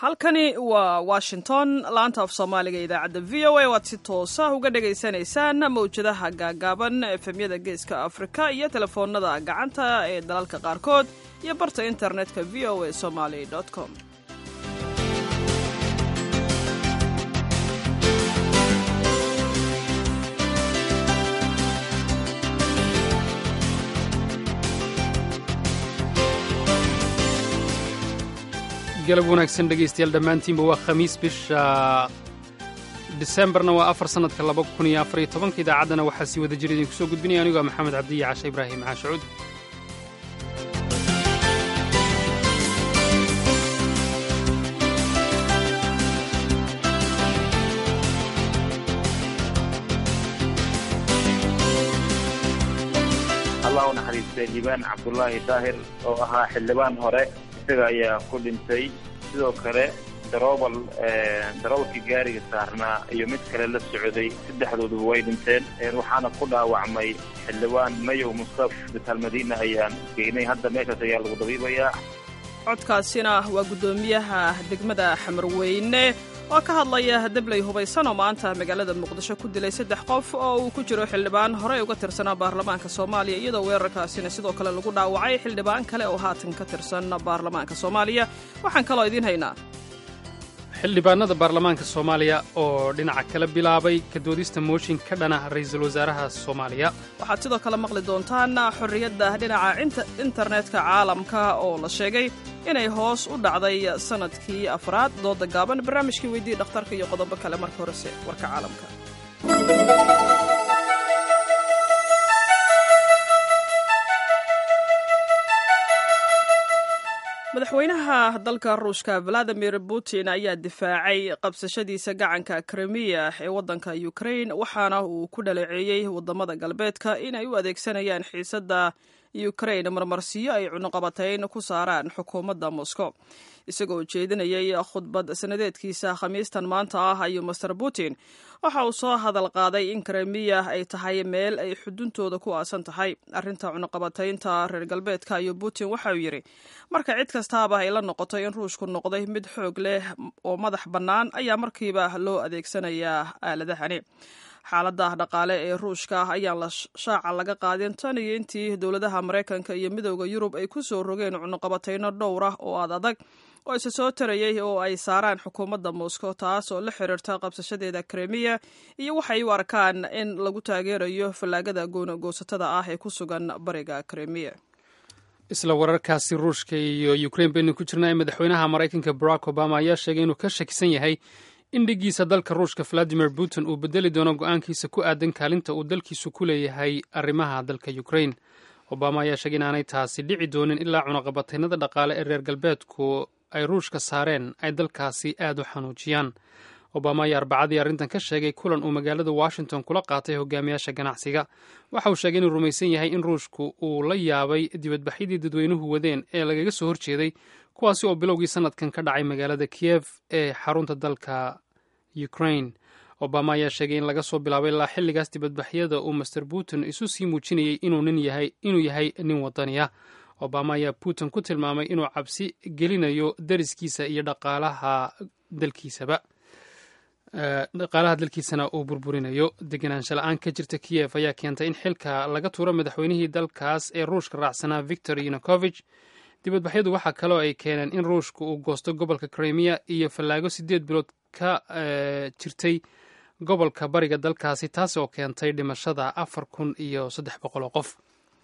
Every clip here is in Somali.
halkani waa washington laanta af soomaaliga idaacadda v o a waad si toosa uga dhagaysanaysaan mawjadaha gaagaaban efemyada geeska afrika iyo telefoonada gacanta ee dalalka qaarkood iyo barta internetka v o a somaly com galab wanaagsan dhegaystayaal dhammaantiinba waa khamiis bisha disembarna waa afar sannadka laba kun iyo afar iyo tobanka idaacaddana waxaa sii wada jira idinku soo gudbinaya anigoo a maxamed cabdiya cashe ibraahim caashacuud allah u naxariistay liibaan cabdulaahi daahir oo ahaa xildhibaan hore isaga ayaa ku dhintay sidoo kale daroobal darobalkii gaariga saarnaa iyo mid kale la socday saddexdooduba way dhinteen waxaana ku dhaawacmay xildhibaan mayow mustaf bitaal madiina ayaan geynay hadda meeshaas ayaa lagu dabiibayaa codkaasina waa guddoomiyaha degmada xamarweyne oo ka hadlaya debley hubaysan oo maanta magaalada muqdisho ku dilay saddex qof oo uu ku jiro xildhibaan horey uga tirsanaa baarlamaanka soomaaliya iyadoo weerarkaasina sidoo kale lagu dhaawacay xildhibaan kale oo haatan ka tirsan baarlamaanka soomaaliya waxaan kaloo idiin haynaa xildhibaanada baarlamaanka soomaaliya oo dhinaca kala bilaabay ka doodista mooshin ka dhana ra'iisul wasaaraha soomaaliya waxaad sidoo kale maqli doontaan xorriyadda dhinaca internetka caalamka oo la sheegay inay hoos u dhacday sannadkii afraad dooda gaaban barnaamijkii weydii dhakhtarka iyo qodobo kale marka horese warka caalamka madaxweynaha dalka ruushka valadimir putin ayaa difaacay qabsashadiisa gacanka krimiya ee waddanka ukrain waxaana uu ku dhaleeceeyey waddamada galbeedka inay u adeegsanayaan xiisadda ukrain marmarsiyo ay cunuqabatayn ku saaraan xukuumadda moscow isagoo jeedinayay khudbad sanadeedkiisa khamiistan maanta ah ayuu master putin waxa uu soo hadal qaaday in krimiya ay tahay meel ay xuduntooda ku aasan tahay arrinta cunuqabataynta reer galbeedka ayuu putin waxa uu yidhi marka cid kastaaba ay la noqoto in ruushku noqday mid xoog leh oo madax bannaan ayaa markiiba loo adeegsanayaa aaladahani xaalada dhaqaale ee ruushka ayaan la shaaca laga qaadin tan iyo intii dowladaha maraykanka iyo midooda yurub ay ku soo rogeen cunuqabatayno dhowr ah oo aad adag oo isa soo tarayay oo ay saaraan xukuumadda moscow taas oo la xiriirta qabsashadeeda krimiya iyo waxay u arkaan in lagu taageerayo fallaagada goonagoosatada ah ee ku sugan bariga krimiya isla wararkaasi ruushka iyo ukrain baynu ku jirnaa madaxweynaha maraykanka barack obama ayaa sheegay inuu ka shakisan yahay in dhigiisa dalka ruushka valadimir putin uu bedeli doono go-aankiisa ku aadan kaalinta uu dalkiisu ku leeyahay arrimaha dalka ukrain obama ayaa sheegay inaanay taasi dhici doonin ilaa cunaqabataynada dhaqaale ee reer galbeedku ay ruushka saareen ay dalkaasi aad u xanuujiyaan obama ayaa arbacadii arrintan ka sheegay kulan uu magaalada washington kula qaatay hogaamiyaasha ganacsiga waxa uu sheegay inuu rumaysan yahay in ruushku uu la yaabay dibadbaxyadii dadweynuhu wadeen ee lagaga soo horjeeday kuwaasi oo bilowgii sanadkan ka dhacay magaalada kiyev ee xarunta dalka ukrain obama ayaa sheegay in laga soo bilaabay ilaa xilligaas dibadbaxyada uu master putin isu sii muujinayay inuu yahay nin wadaniya obama ayaa putin ku tilmaamay inuu cabsi gelinayo dariskiisa iyo dhaqaalaha dalkiisaba dhaqaalaha dalkiisana uu burburinayo degenaansha la-aan ka jirta kiyev ayaa keentay in xilka laga tuuro madaxweynihii dalkaas ee ruushka raacsanaa victor yanukovich dibadbaxyadu waxaa kaloo ay keeneen in ruushka uu goosto gobolka krimiya iyo fallaago siddeed bilood ka jirtay gobolka bariga dalkaasi taas oo keentay dhimashada afar kun iyo saddex boqol oo qof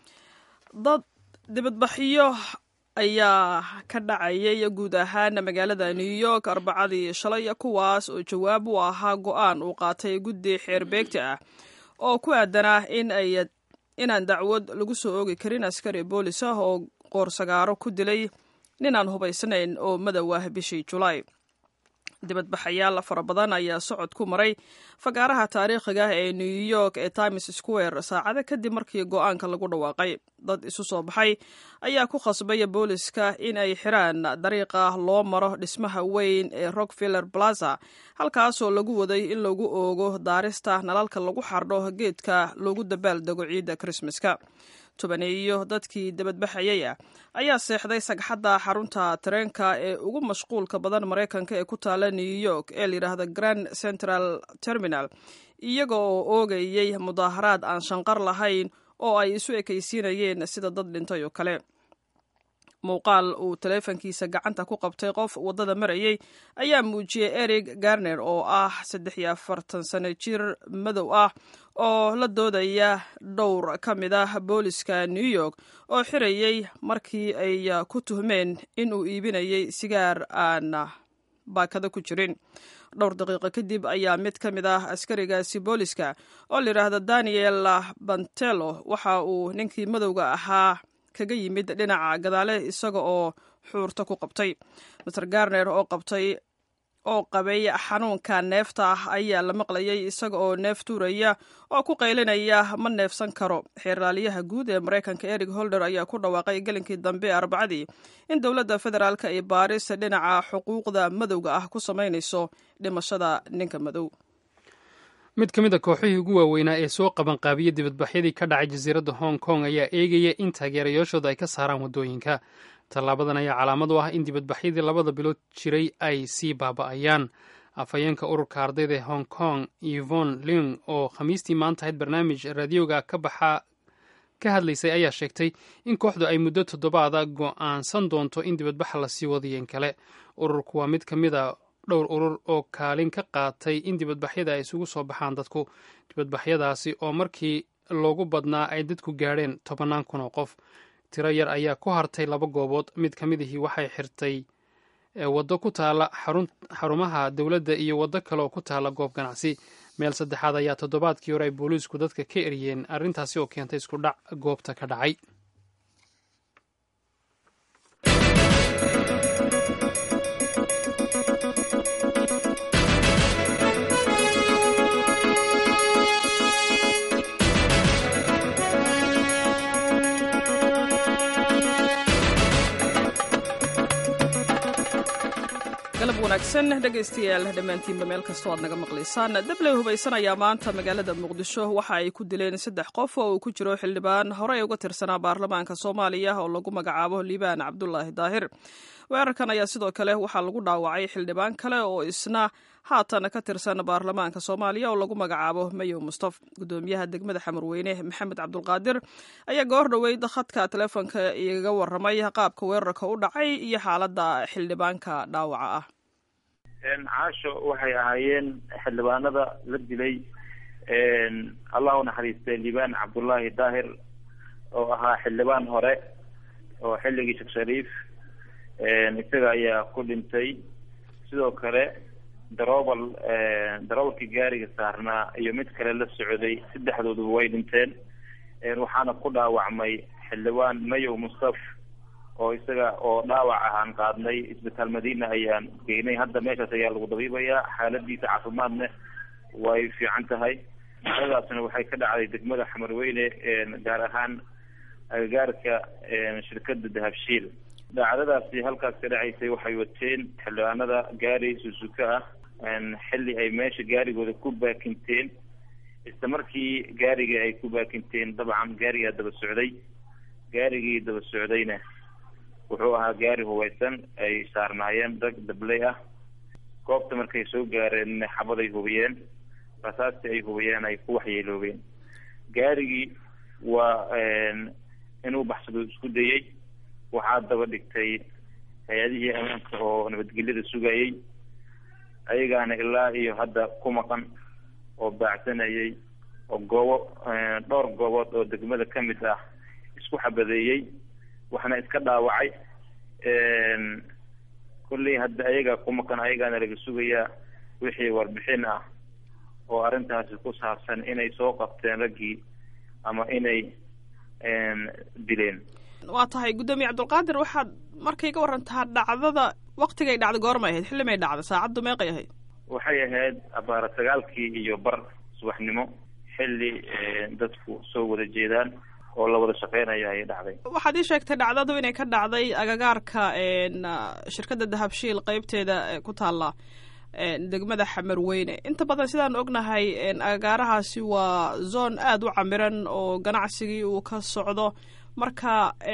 dad dibadbaxyo ayaa ka dhacayay guud ahaan magaalada new york arbacadii shalay kuwaas oo jawaab u ahaa go-aan uu qaatay guddi xeerbeegta ah oo ku aadanaa in ay inaan dacwad lagu soo oogi karin askari boolis ah oo qoorsagaaro ku dilay ninaan hubaysnayn oo madow ah bishii julaay dibadbaxayaal fara badan ayaa socod ku maray fagaaraha taariikhiga ee new york ee times square saacado kadib markii go-aanka lagu dhawaaqay dad isu soo baxay ayaa ku khasbaya booliska in ay xiraan dariiqa loo maro dhismaha weyn ee rockviller plaza halkaasoo lagu waday in lagu oogo daarista nalalka lagu xardho geedka loogu dabaal dego ciidda krismaska tobaneeyo dadkii dibadbaxayay ah ayaa seexday sagxadda xarunta tareenka ee ugu mashquulka badan maraykanka ee ku taala new york ee layidhaahda grand central terminal iyaga oo oogayey mudaaharaad aan shanqar lahayn oo ay isu ekaysiinayeen sida dad dhintay oo kale muuqaal uu taleefankiisa gacanta ku qabtay qof waddada marayay ayaa muujiyey eric garner oo ah saddex iyo afartan sano jir madow ah oo la doodaya dhowr ka mid ah booliska new york oo xirayey markii ay ku tuhmeen in uu iibinayay sigaar aan baakado ku jirin dhowr daqiiqo kadib ayaa mid ka mid ah askarigaasi booliska oo layidhaahda daniel bantelo waxa uu ninkii madowga ahaa kaga yimid dhinaca gadaale isaga oo xuurta ku qabtay master garner oo qabtay oo qabay xanuunka neefta ah ayaa la maqlayay isaga oo neef tuuraya oo ku qaylinaya ma neefsan karo xeerlaaliyaha guud ee maraykanka eric holder ayaa ku dhawaaqay gelinkii dambe arbacadii in dowladda federaalk ay baaris dhinaca xuquuqda madowga ah ku samaynayso dhimashada ninka madow mid ka mid a kooxihii ugu waaweynaa ee soo qabanqaabiyey dibadbaxyadii ka dhacay jasiiradda hong kong ayaa eegaya in taageerayaashooda ay ka saaraan waddooyinka tallaabadan ayaa calaamad u ah in dibadbaxyadii labada bilood jiray ay sii baaba'ayaan afhayeenka ururka ardayda ee hong kong evon ling oo khamiistii maanta ahayd barnaamij raadiyooga ka baxa ka hadlaysay ayaa sheegtay in kooxdu ay muddo toddobaada go'aansan doonto in dibadbaxa lasii wadayen kale ururku waa mid ka mid a dhowr urur oo kaalin ka qaatay in dibadbaxyada ay isugu soo baxaan dadku dibadbaxyadaasi oo markii loogu badnaa ay dadku gaadheen tobannaan kun oo qof tiro yar ayaa ku hartay laba goobood mid ka mid ihii waxay xirtay waddo ku taala xarumaha dowladda iyo waddo kale oo ku taala goob ganacsi meel saddexaad ayaa toddobaadkii hore ay booliisku dadka ka eriyeen arrintaasi oo keentay isku dhac goobta ka dhacay galab wanaagsan dhegaystayaal dhammaantiinba meel kastoo aad naga maqlaysaan dabley hubaysan ayaa maanta magaalada muqdisho waxa ay ku dileen saddex qof oo uu ku jiro xildhibaan horey uga tirsanaa baarlamaanka soomaaliya oo lagu magacaabo liibaan cabdulaahi daahir weerarkan ayaa sidoo kale waxaa lagu dhaawacay xildhibaan kale oo isna haatan ka tirsan baarlamaanka soomaaliya oo lagu magacaabo mayow mustaf gudoomiyaha degmada xamarweyne maxamed cabdulqaadir ayaa goor dhoweyd khadka teleefonka igaga waramay qaabka weerarka u dhacay iyo xaaladda xildhibaanka dhaawaca ah caasho waxay ahaayeen xildhibaanada la dilay allah u naxariistay liibaan cabdullaahi daahir oo ahaa xildhibaan hore oo xilligii sheekh shariif isaga ayaa ku dhintay sidoo kale daroobal darobalkii gaariga saarnaa iyo mid kale la socday saddexdooduba way dhinteen waxaana ku dhaawacmay xildhibaan mayow mustaf oo isaga oo dhaawac ahaan qaadnay isbitaal madiina ayaan geynay hadda meeshaas ayaa lagu dabiibayaa xaaladiisa caafimaadna way fiican tahay dadaasna waxay ka dhacday degmada xamarweyne gaar ahaan agagaarka shirkada dahabshiil daacdadaasi halkaas ka dhacaysay waxay wateen xildhibaanada gaari susuka ah xilli ay meesha gaarigooda ku baakinteen isla markii gaarigii ay ku baakinteen dabcan gaarigaa daba socday gaarigii daba socdayna wuxuu ahaa gaari hubaysan ay saarnaayeen rag dabley ah goobta markay soo gaareen xabaday hubiyeen rasaastii ay hubiyeen ay ku waxyeeloobeen gaarigii waa inuu baxsado isku dayey waxaa daba dhigtay hay-adihii ammaanka oo nabadgelyada sugayey ayagaana ilaa iyo hadda ku maqan oo baacsanayay oo goobo dhowr goobood oo degmada ka mid ah isku xabadeeyey waxna iska dhaawacay kolley hadda ayagaa ku maqan ayagaana laga sugayaa wixii warbixin ah oo arrintaasi ku saabsan inay soo qabteen raggii ama inay dileen waa tahay guddoomiye cabdulqaadir waxaad markay ka warantaa dhacdada waktigay dhacda goormay ahayd xilli may dhacda saacaddu meeqay ahayd waxay ahayd abaara sagaalkii iyo bar subaxnimo xilli dadku soo wada jeedaan oo la wada shaqeynayo ayay dhacday waxaad ii sheegtay dhacdadu inay ka dhacday agagaarka shirkadda dahabshiil qeybteeda ku taalla degmada xamarweyne inta badan sidaan ognahay agaarahaasi waa zoon aada u camiran oo ganacsigii uu ka socdo marka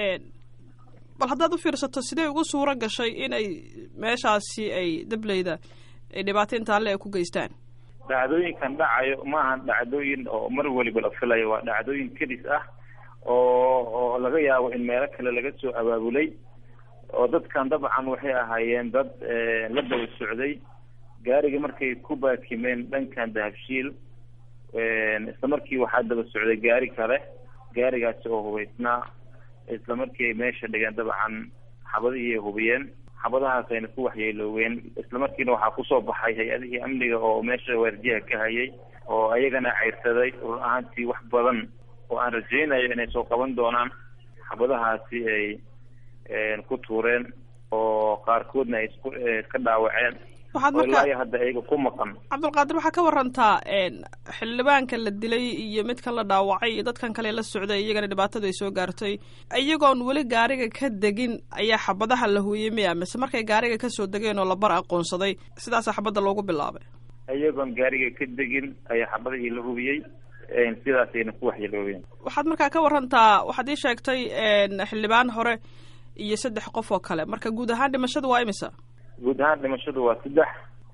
bal haddaad u fiirsato sidee ugu suuro gashay inay meeshaasi ay dableyda ay dhibaato intaale ay ku geystaan dhacdooyinkan dhacayo maahan dhacdooyin oo mar weliba la filayo waa dhacdooyin kedis ah oo oo laga yaabo in meelo kale laga soo abaabulay oo dadkan dabcan waxay ahaayeen dad la daba socday gaariga markay ku baakimeen dhankan dahabshiil isla markii waxaa daba socday gaari kale gaarigaasi oo hubaysnaa isla markii ay meesha dhigeen dabcan xabadihii ay hubiyeen xabadahaas ayna ku waxyeelooween isla markiina waxaa kusoo baxay hay-adihii amniga oo meesha waardiyaha ka hayay oo ayagana cayrsaday run ahaantii wax badan oo aan rajaynayo inay soo qaban doonaan xabadahaasi ay ku tuureen oo qaarkoodna ay isku iska dhaawaceen waxaad oo ilaa marka iyo hadda ayaga ku maqan cabdulqaadir waxaa ka warantaa xildhibaanka la dilay iyo midkan la dhaawacay iyo dadkan kale la socday iyagana dhibaatadu ay soo gaartay iyagoon weli gaariga ka degin ayaa xabadaha la huuyey miya mise markay gaariga kasoo degeen oo la bar aqoonsaday sidaasaa xabadda loogu bilaabay iyagoon gaariga ka degin ayaa xabadihii la hubiyey sidaasayna ku waxyeeloobeen waxaad markaa ka warantaa waxaad ii sheegtay xildhibaan hore iyo saddex qof oo kale marka guud ahaan dhimashadu waa imisa guud ahaan dhimashadu waa saddex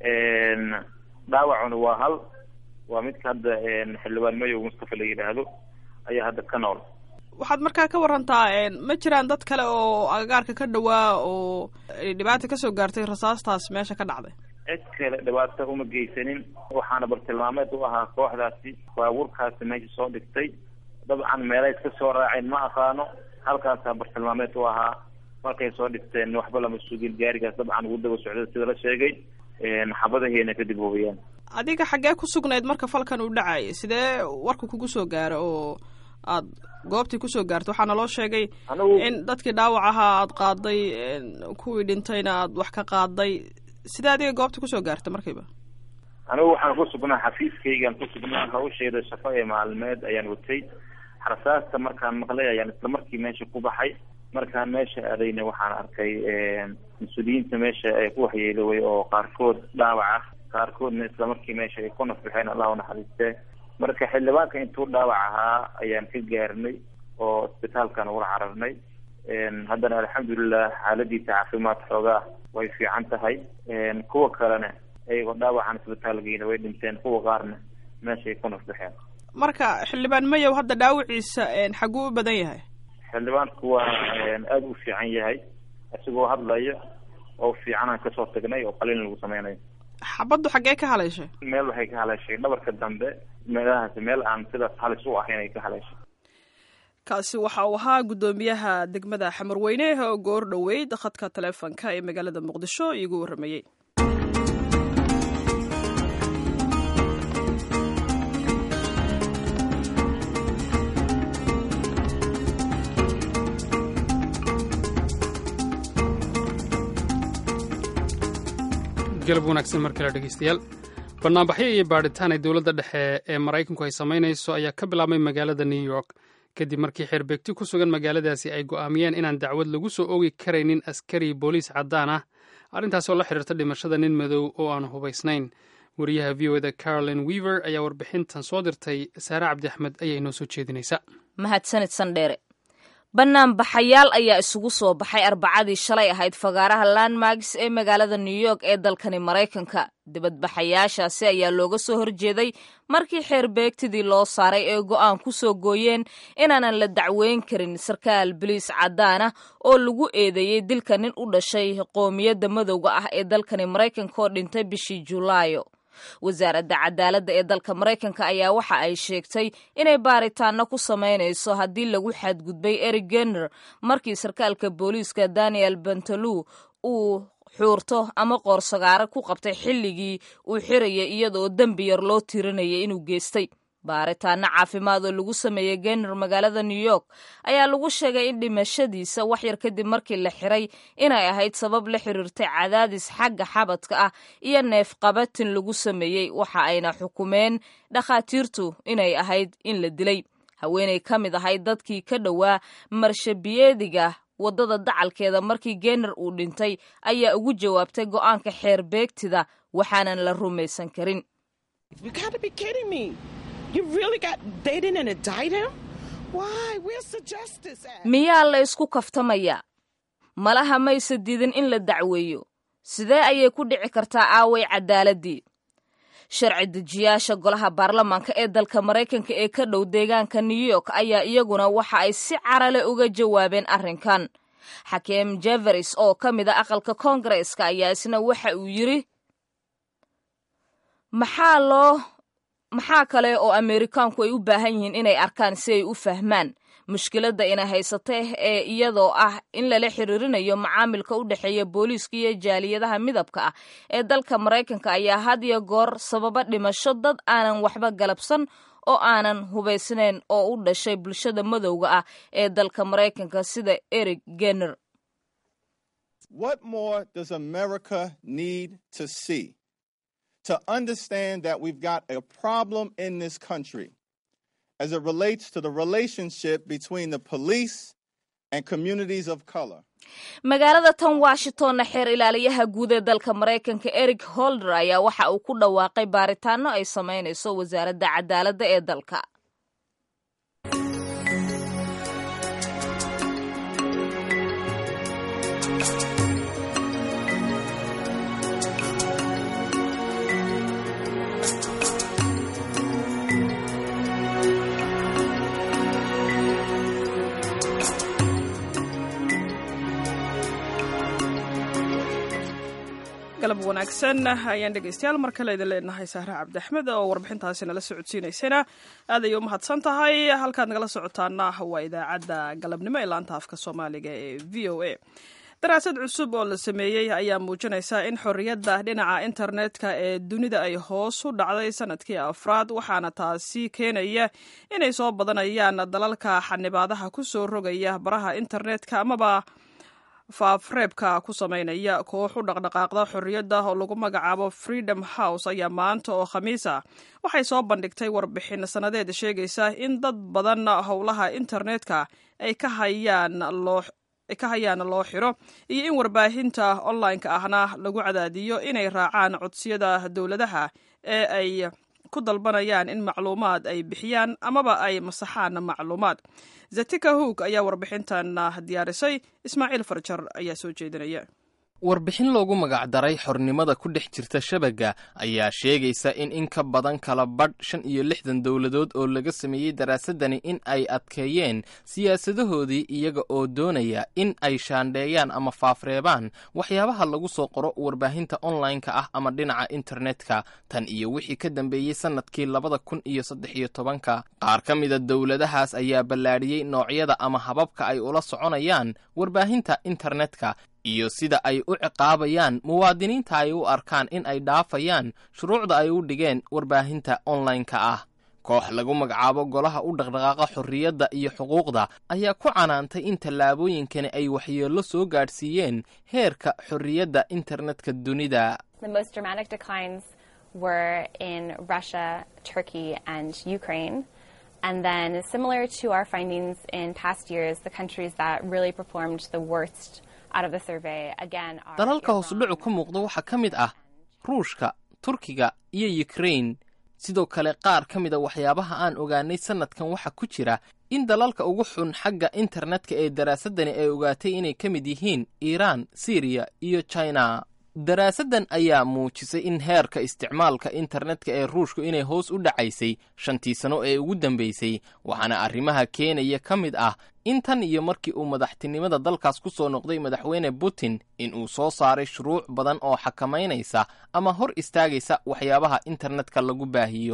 dhaawacuna waa hal waa midka hadda xildhibaan mayow mustafa la yidhaahdo ayaa hadda ka nool waxaad markaa ka warantaa ma jiraan dad kale oo agagaarka ka dhawaa oo ay dhibaata kasoo gaartay rasaastaas meesha ka dhacday cid kale dhibaato uma geysanin waxaana bartilmaameed u ahaa kooxdaasi baabuurkaasi meesha soo dhigtay dabcan meelay iska soo raaceen ma aqaano halkaasaa bartilmaameed u ahaa markay soo dhigteen waxba lama sugin gaarigaas dabcan ugu daba socda sida la sheegay xabadahiina kadib hubiyeen adiga xaggee ku sugnayd marka falkan uu dhacayay sidee warka kugu soo gaara oo aad goobtii kusoo gaartay waxaana loo sheegay anigu in dadkii dhaawac ahaa aad qaaday kuwii dhintayna aad wax ka qaaday sidee adiga goobta kusoo gaartay markiiba anigu waxaan ku sugnaa xafiiskaygaan ku sugnaa hawsheeda shaqo ee maalmeed ayaan watay rasaasta markaan maqlay ayaan isla markii meesha ku baxay markaan meesha aadayna waxaan arkay mas-uuliyiinta meesha ay ku waxyeeloway oo qaarkood dhaawac ah qaarkoodna isla markii meesha ay ku nafbixeen allah unaxariistee marka xildhibaanka intuu dhaawac ahaa ayaan ka gaarnay oo isbitaalkan ula cararnay haddana alxamdulilah xaaladiisa caafimaad xoogaa way fiican tahay kuwa kalena iyagoo dhaawacan isbitaalgeyna way dhinteen kuwa qaarna meeshaay ku nafbixeen marka xildhibaan mayow hadda dhaawiciisa xaguu u badan yahay xildhibaanku waa aada u fiican yahay isagoo hadlayo oo fiicanaan kasoo tagnay oo qalin lagu sameynayo xabaddu xaggee ka haleeshay meel waxay ka haleeshay dhabarka dambe meelahaasi meel aan sidaas halis u ahayn ay ka haleeshay kaasi waxa uu ahaa guddoomiyaha degmada xamarweyne oo goor dhoweyd khadka taleefonka ee magaalada muqdisho iigu warramayey galab wanaagsan mar kale dhegeystayaal banaanbaxyo iyo baadhitaan ay dowladda dhexe ee maraykanku ay samaynayso ayaa ka bilaabmay magaalada new york kadib markii xeerbeegti ku sugan magaaladaasi ay go'aamiyeen inaan dacwad lagu soo oogi karaynin askari booliis caddaan ah arrintaas oo la xidhiirta dhimashada nin madow oo aan hubaysnayn wariyaha v o eda carolin weaver ayaa warbixintan soo dirtay saare cabdi axmed ayaa inoo soo jeedinaysa mahadsanid sandheere banaanbaxayaal ayaa isugu soo baxay arbacadii shalay ahayd fagaaraha landmarks ee magaalada new york ee dalkani maraykanka dibadbaxayaashaasi ayaa looga soo horjeeday markii xeerbeegtidii loo saaray ee go'aan ku soo gooyeen inaanan la dacweyn karin sarkaal biliis caddaan ah oo lagu eedeeyey dilka nin u dhashay qoomiyadda madowga ah ee dalkani maraykanka oo dhintay bishii julaayo wasaaradda cadaaladda ee dalka maraykanka ayaa waxa ay sheegtay inay baaritaano ku samaynayso haddii lagu xadgudbay eric genner markii sarkaalka booliiska daniel bentalou uu xuurto ama qoorsagaaro ku qabtay xilligii uu xirayay iyadaoo dembi yar loo tirinayay inuu geystay baaritaano caafimaad oo lagu sameeyey genner magaalada new york ayaa lagu sheegay in dhimashadiisa waxyar kadib markii la xiray inay ahayd sabab la xiriirtay cadaadis xagga xabadka ah iyo neefqabatin lagu sameeyey waxa ayna xukumeen dhakhaatiirtu inay ahayd in la dilay haweenay ka mid ahayd dadkii ka dhowaa marshabiyeediga waddada dacalkeeda markii geener uu dhintay ayaa ugu jawaabtay go'aanka xeer beegtida waxaanan la rumaysan karin miyaa la isku kaftamayaa malaha mayse diidin in la dacweeyo sidee ayay ku dhici kartaa aaway caddaaladdii sharci dejiyaasha golaha baarlamaanka ee dalka maraykanka ee ka dhow deegaanka new york ayaa iyaguna waxa ay si carale uga jawaabeen arrinkan xakeem jeveris oo ka mid a aqalka koongareeska ayaa isna waxa uu yidri maxaa loo maxaa kale oo ameerikaanku ay u baahan yihiin inay arkaan si ay u fahmaan mushkiladda ina haysata ee iyadoo ah in lala xiriirinayo macaamilka u dhexeeya booliiska iyo jaaliyadaha midabka ah ee dalka maraykanka ayaa had iyo goor sababa dhimasho dad aanan waxba galabsan oo aanan hubaysnayn oo u dhashay bulshada madowga ah ee dalka maraykanka sida eric gener to understand that we've got a problem in this country as it relates to the relationship between the police and communities of color. magaalada tan washingtonna xeer ilaaliyaha guud ee dalka maraykanka eric holder ayaa waxa uu ku dhawaaqay baaritaano ay samaynayso wasaaradda cadaaladda ee dalka galab wanaagsan ayaan dhegeystayaal mar kale idin leenahay sahre cabdiaxmed oo warbixintaasi nala socodsiinaysana aad ayay u mahadsan tahay halkaad nagala socotaana waa idaacadda galabnimo ee laanta afka soomaaliga ee v o a daraasad cusub oo la sameeyey ayaa muujinaysa in xorriyadda dhinaca internetka ee dunida ay hoos u dhacday sanadkii afraad waxaana taasi keenaya inay soo badanayaan dalalka xanibaadaha ku soo rogaya baraha internetka amaba faafreebka ku samaynaya koox u dhaqdhaqaaqda xorriyadda oo lagu magacaabo freedom house ayaa maanta oo khamiis ah waxay soo bandhigtay warbixin sannadeed sheegaysa in dad badan howlaha internetka ay ka hayaan loo ay ka hayaan loo xiro iyo in warbaahinta online-ka ahna lagu cadaadiyo inay raacaan codsiyada dowladaha ee ay ku dalbanayaan in macluumaad ay bixiyaan amaba ay masaxaan macluumaad zatika hoog ayaa warbixintan diyaarisay ismaaciil farjar ayaa soo jeedinaya warbixin loogu magacdaray xornimada ku dhex jirta shabagga ayaa sheegaysa in in ka badan kala badh shan iyo lixdan dowladood oo laga sameeyey daraasadani in ay adkeeyeen siyaasadahoodii iyaga oo doonaya in ay shaandheeyaan ama faafreebaan waxyaabaha lagu soo qoro warbaahinta online-ka ah ama dhinaca internetka tan iyo wixii ka dambeeyey sannadkii labada kun iyo saddex iyo tobanka qaar ka mida dowladahaas ayaa ballaadhiyey noocyada ama hababka ay ula soconayaan warbaahinta internetka iyo sida ay u ciqaabayaan muwaadiniinta ay u arkaan in ay dhaafayaan shuruucda ay u dhigeen warbaahinta online-ka ah koox lagu magacaabo golaha u dhaqdhaqaaqa xorriyadda iyo xuquuqda ayaa ku canaantay in tallaabooyinkani ay waxyeello soo gaadhsiiyeen heerka xorriyadda internetka dunida And then, similar to our findings in past years, the countries that really performed the worst out of the survey again are dalalka hoosudhacu ka muuqda waxaa ka mid ah ruushka turkiga iyo yukrain sidoo kale qaar ka mida waxyaabaha aan ogaanay sannadkan waxaa ku jira in dalalka ugu xun xagga internetka ee daraasadani ay ogaatay inay ka mid yihiin iiraan siriya iyo china daraasaddan ayaa muujisay in heerka isticmaalka internetka ee ruushku inay hoos u dhacaysay shantii sano ee ugu dambaysay waxaana arrimaha keenaya ka mid ah in tan iyo markii uu madaxtinimada dalkaas ku soo noqday madaxweyne putin in uu soo saaray shuruuc badan oo xakamaynaysa ama hor istaagaysa waxyaabaha internetka lagu baahiyo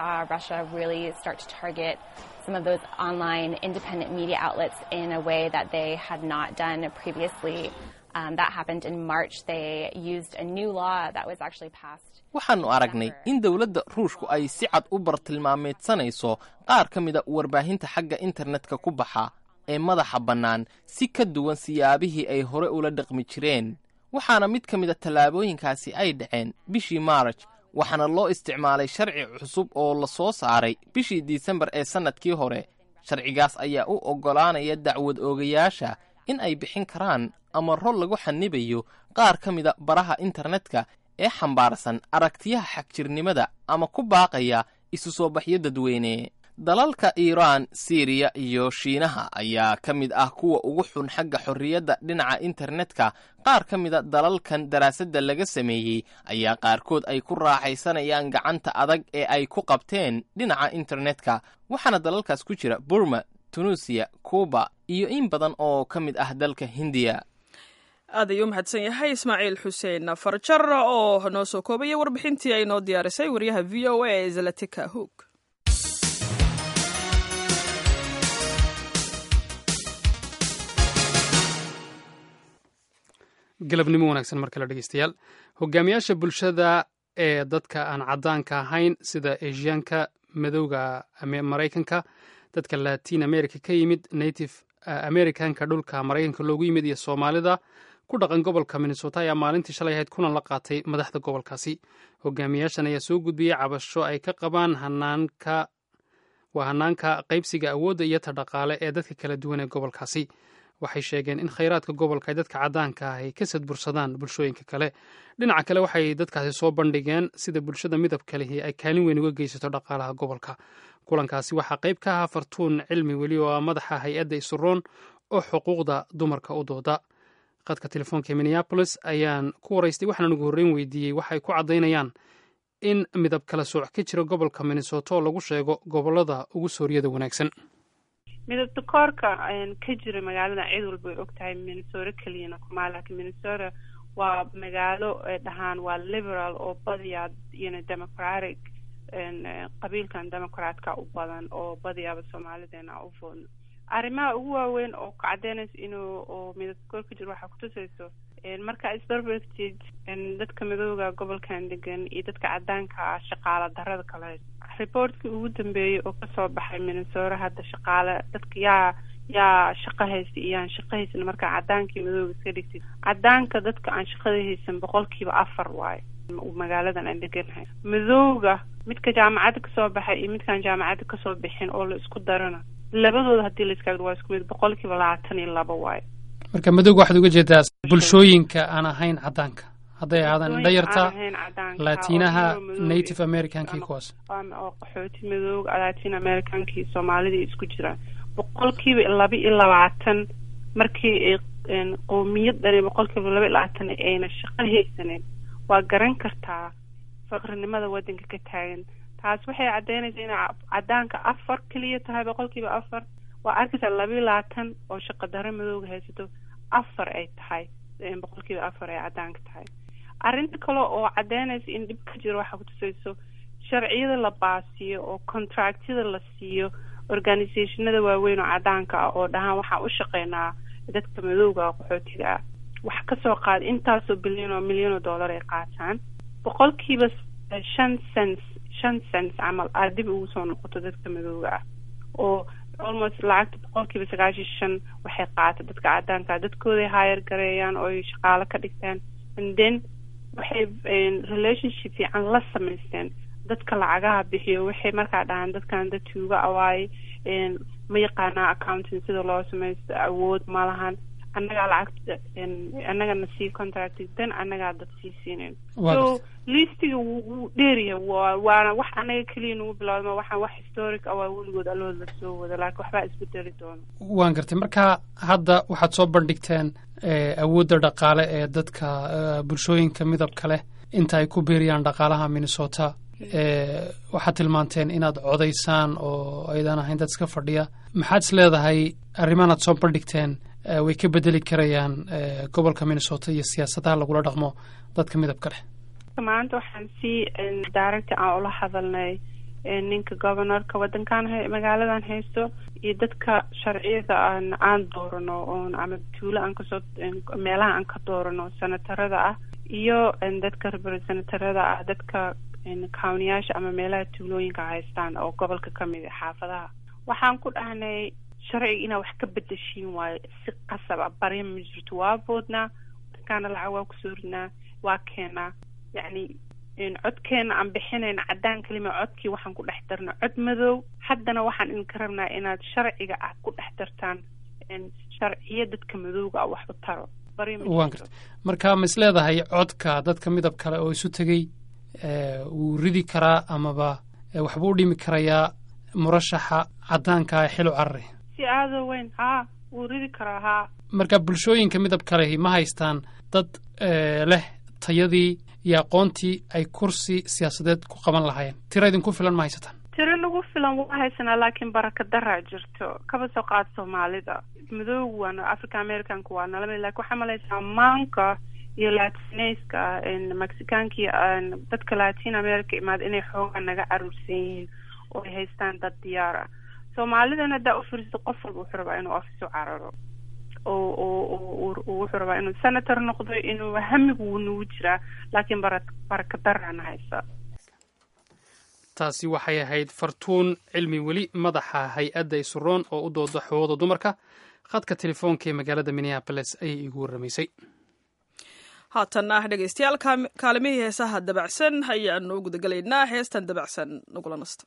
some of those online independent media outlets in a way that they had not done previously. Um, that happened in March. They used a new law that was actually passed. waxaannu aragnay in dowladda ruushku ay si cad u bartilmaameedsanayso qaar ka mida warbaahinta xagga internetka ku baxa ee madaxa bannaan si ka duwan siyaabihii ay hore ula dhaqmi jireen waxaana mid ka mida tallaabooyinkaasi ay dhaceen bishii maaraj waxaana loo isticmaalay sharci cusub oo la soo saaray bishii disembar ee sannadkii hore sharcigaas ayaa u oggolaanaya dacwad oogayaasha in ay bixin karaan amaro lagu xanibayo qaar ka mida baraha internetka ee xambaarsan aragtiyaha xagjirnimada ama ku baaqaya isu soo baxyo dadweyne dalalka iiraan siiriya iyo shiinaha ayaa ka mid ah kuwa ugu xun xagga xorriyadda dhinaca internetka qaar ka mida dalalkan daraasadda laga sameeyey ayaa qaarkood ay ku raaxaysanayaan gacanta adag ee ay ku qabteen dhinaca internetka waxaana dalalkaas ku jira burma tunuusiya kuuba iyo in badan oo ka mid ah dalka hindiya aad ayuu u mahadsan yahay ismaaciil xuseen farjar oo noo soo koobaya warbixintii ay noo diyaarisay wariyaha v o a ee zalatika hoog galabnimo wanaagsan mar kale dhegeystayaal hogaamiyaasha bulshada ee dadka aan caddaanka ahayn sida asiyaanka madowga maraykanka dadka latin america ka yimid native americanka dhulka maraykanka loogu yimid iyo soomaalida ku dhaqan gobolka minnesota ayaa maalintii shalay ahayd kulan la qaatay madaxda gobolkaasi hogaamiyaashan ayaa soo gudbiyey cabasho ay ka qabaan hanaanka waa hanaanka qaybsiga awoodda iyo ta dhaqaale ee dadka kala duwan ee gobolkaasi waxay sheegeen in khayraadka gobolka ay dadka caddaanka ah ay ka sadbursadaan bulshooyinka kale dhinaca kale waxay dadkaasi soo bandhigeen sida bulshada midabka lihi ay kaalin weyn uga geysato dhaqaalaha gobolka kulankaasi waxaa qayb ka ahaa fartuun cilmi weli oo ah madaxa hay-adda isuroon oo xuquuqda dumarka u dooda qadka telefoonka minneabolis ayaan ku waraystay waxaan ugu horreyn weydiiyey waxay ku caddaynayaan in midab kala sooc ka jira gobolka minnesota oo lagu sheego gobolada ugu sooryada wanaagsan midabta koorka ka jira magaalada cid walba way og tahay minnesota keliyana kuma laakiin minnesota waa magaalo dhahaan waa liberal oo badiyaa yano democratic qabiilkan democratka u badan oo badiyaaba soomaalideena u foodno arrimaha ugu waaweyn oo ka cadeynaysa inuu oo midabta koor ka jiro waxaa kutusayso marka isbarbartid dadka midooda gobolkan degan iyo dadka cadaanka ah shaqaala darada kale reportkii ugu dambeeyey oo kasoo baxay minnesota hadda shaqaale dadka yaa yaa shaqo haysta iyo aan shaqo haysan markaa cadaankii madooga iska dhigtid cadaanka dadka aan shaqada haysan boqolkiiba afar waayo magaaladan aan deganahay madooga midka jaamacadda kasoo baxay iyo midkaan jaamacadda kasoo bixin oo la isku darana labadooda haddii la iska waa isku mid boqolkiiba labaatan iyo laba waayo marka madooga waxaad uga jeedaa bulshooyinka aan ahayn caddaanka hadday ahaadaan dhayarta latinaha native americankii kuwaas oo qaxooti madooga latin americankii soomaalidii isku jiraan boqolkiiba laba iyo labaatan markii qowmiyad dhani boqolkiiba laba iyo labaatan ayna shaqo haysaneyn waa garan kartaa faqrinimada waddanka ka taagan taas waxay caddeynaysaa inay caddaanka afar keliya tahay boqolkiiba afar waa arkaysaa laba iyo labaatan oo shaqo daro madooga haysato afar ay tahay boqolkiiba afar ay caddaanka tahay arrinta kale oo caddeynaysa in dhib ka jiro waxaa kutusayso sharciyada la baasiyo oo contractyada la siiyo organizationada waaweyn oo caddaanka ah oo dhahaan waxaan u shaqeynaa dadka madowga qaxootiga ah wax kasoo qaada intaasoo bilyan oo milyan oo dollar ay qaataan boqolkiiba shan cents shan cents camal aad dib ugu soo noqoto dadka madowga ah oo almost lacagta boqolkiiba sagaashan shan waxay qaata dadka caddaanka dadkooday hire gareeyaan oo ay shaqaalo ka dhigtaan and then waxay relationship fiican la samaysteen dadka lacagaha bixiyo waxay markaa dhahaan dadkan dad tuuga awaaye ma yaqaanaa accounting sida loo samaysto awood ma lahan annagaa lacagta annagana sii contract dan annagaa dad sii siinayn so listiga wuu dheeryahay wa waana wax annaga keliya nagu bilowdama waxaan wax historic ah waa weligood allood la soo wada laakiin waxbaa isbedeli doona waan gartay marka hadda waxaad soo bandhigteen awoodda dhaqaale ee dadka bulshooyinka midabka leh inta ay ku biiriyaan dhaqaalaha minnesota waxaad tilmaanteen inaad codaysaan oo aydan ahayn dad iska fadhiya maxaad is leedahay arrimahan aad soo bandhigteen way ka bedeli karayaan gobolka minnesota iyo siyaasadaha lagula dhaqmo dadka midabka leh maanta waxaan si daaragta aan ula hadalnay ninka governorka waddankan magaaladan haysto iyo dadka sharciyada aan aan doorano oon ama tuulo aan kasoo meelaha aan ka doorano senatarada ah iyo dadka senatarada ah dadka countiyaasha ama meelaha tuulooyinka haystaan oo gobolka kamid a xaafadaha waxaan ku dhahnay sharciga inaa wax ka bedeshiin waayo si qasab a barya ma jirto waa boodnaa dadkaana lacag waa kusoo ridnaa waa keenaa yacni codkeena aan bixinayn caddaan kalima codkii waxaan ku dhex darna cod madow haddana waxaan idinka rabnaa inaad sharciga ah ku dhex dartaan sharciyo dadka madowga ah wax u taro bari ma waan jirto. garta marka ma is leedahay codka dadka midab kale oo isu tegey ee, wuu ridi karaa amaba ee, waxbuu u dhimi karayaa murashaxa caddaanka ee xil u carari si aada u weyn haa wuu ridi karaa haa marka bulshooyinka midab kalehi ma haystaan dad ee, leh tayadii iyo aqoontii ay kursi siyaasadeed ku qaban lahaayeen tira idinku filan ma haysataan tiro lagu filan waa haysanaa laakiin baraka daraa jirto kaba soo qaad soomaalida madowgu waana africa americanka waa nala mid laakiin waxaa malaysaa maanka iyo latineska mexicaanka iyo een, dadka latin america imaada inay xoogaa naga caruursan yihiin oo ay haystaan dad diyaar ah soomaalidana haddaa ufiriso qof walba wuxuu rabaa inuu office u cararo oo oo oo uu- uu wuxuu rabaa inuu senator noqdo inuu hamigu wuu nagu jiraa laakiin bara baraka darana haysa taasi waxay ahayd fartuun cilmi weli madaxa hay-adda isuroon oo u dooda xuquuqda dumarka khadka telefoonka ee magaalada minneaboles ayay iigu warramaysay haatan ah dhegaystayaal kaam- kaalimihii heesaha dabacsan ayaanu gudagelaynaa heestan dabacsan nagula nasta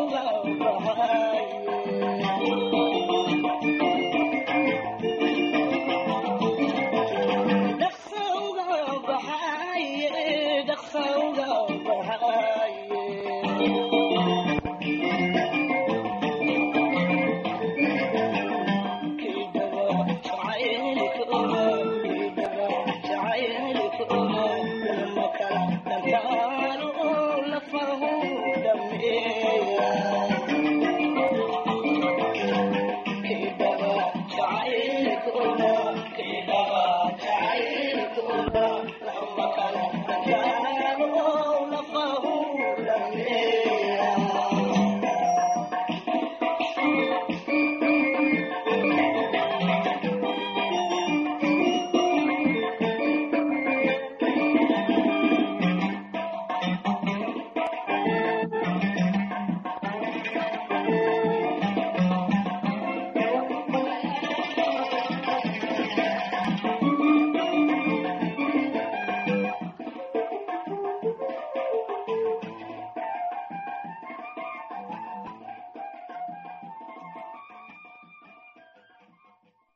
Thank you.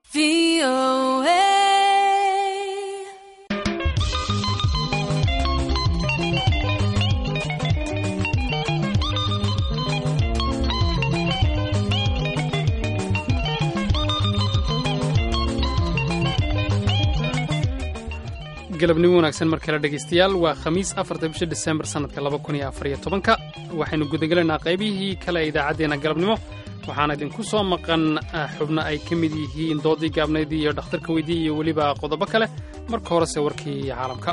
galabnimo wanaagsan mar kale dhegaystayaal waa khamiis afarta bisha disembar sannadka laba kun iyo afariyo tobanka waxaynu gudagelaynaa qaybihii kale ee idaacaddeenna galabnimo waxaana idinku soo maqan xubno ay ka mid yihiin doodii gaabnaydii iyo dhakhtarka weydii iyo weliba qodobo kale marka horese warkii caalamka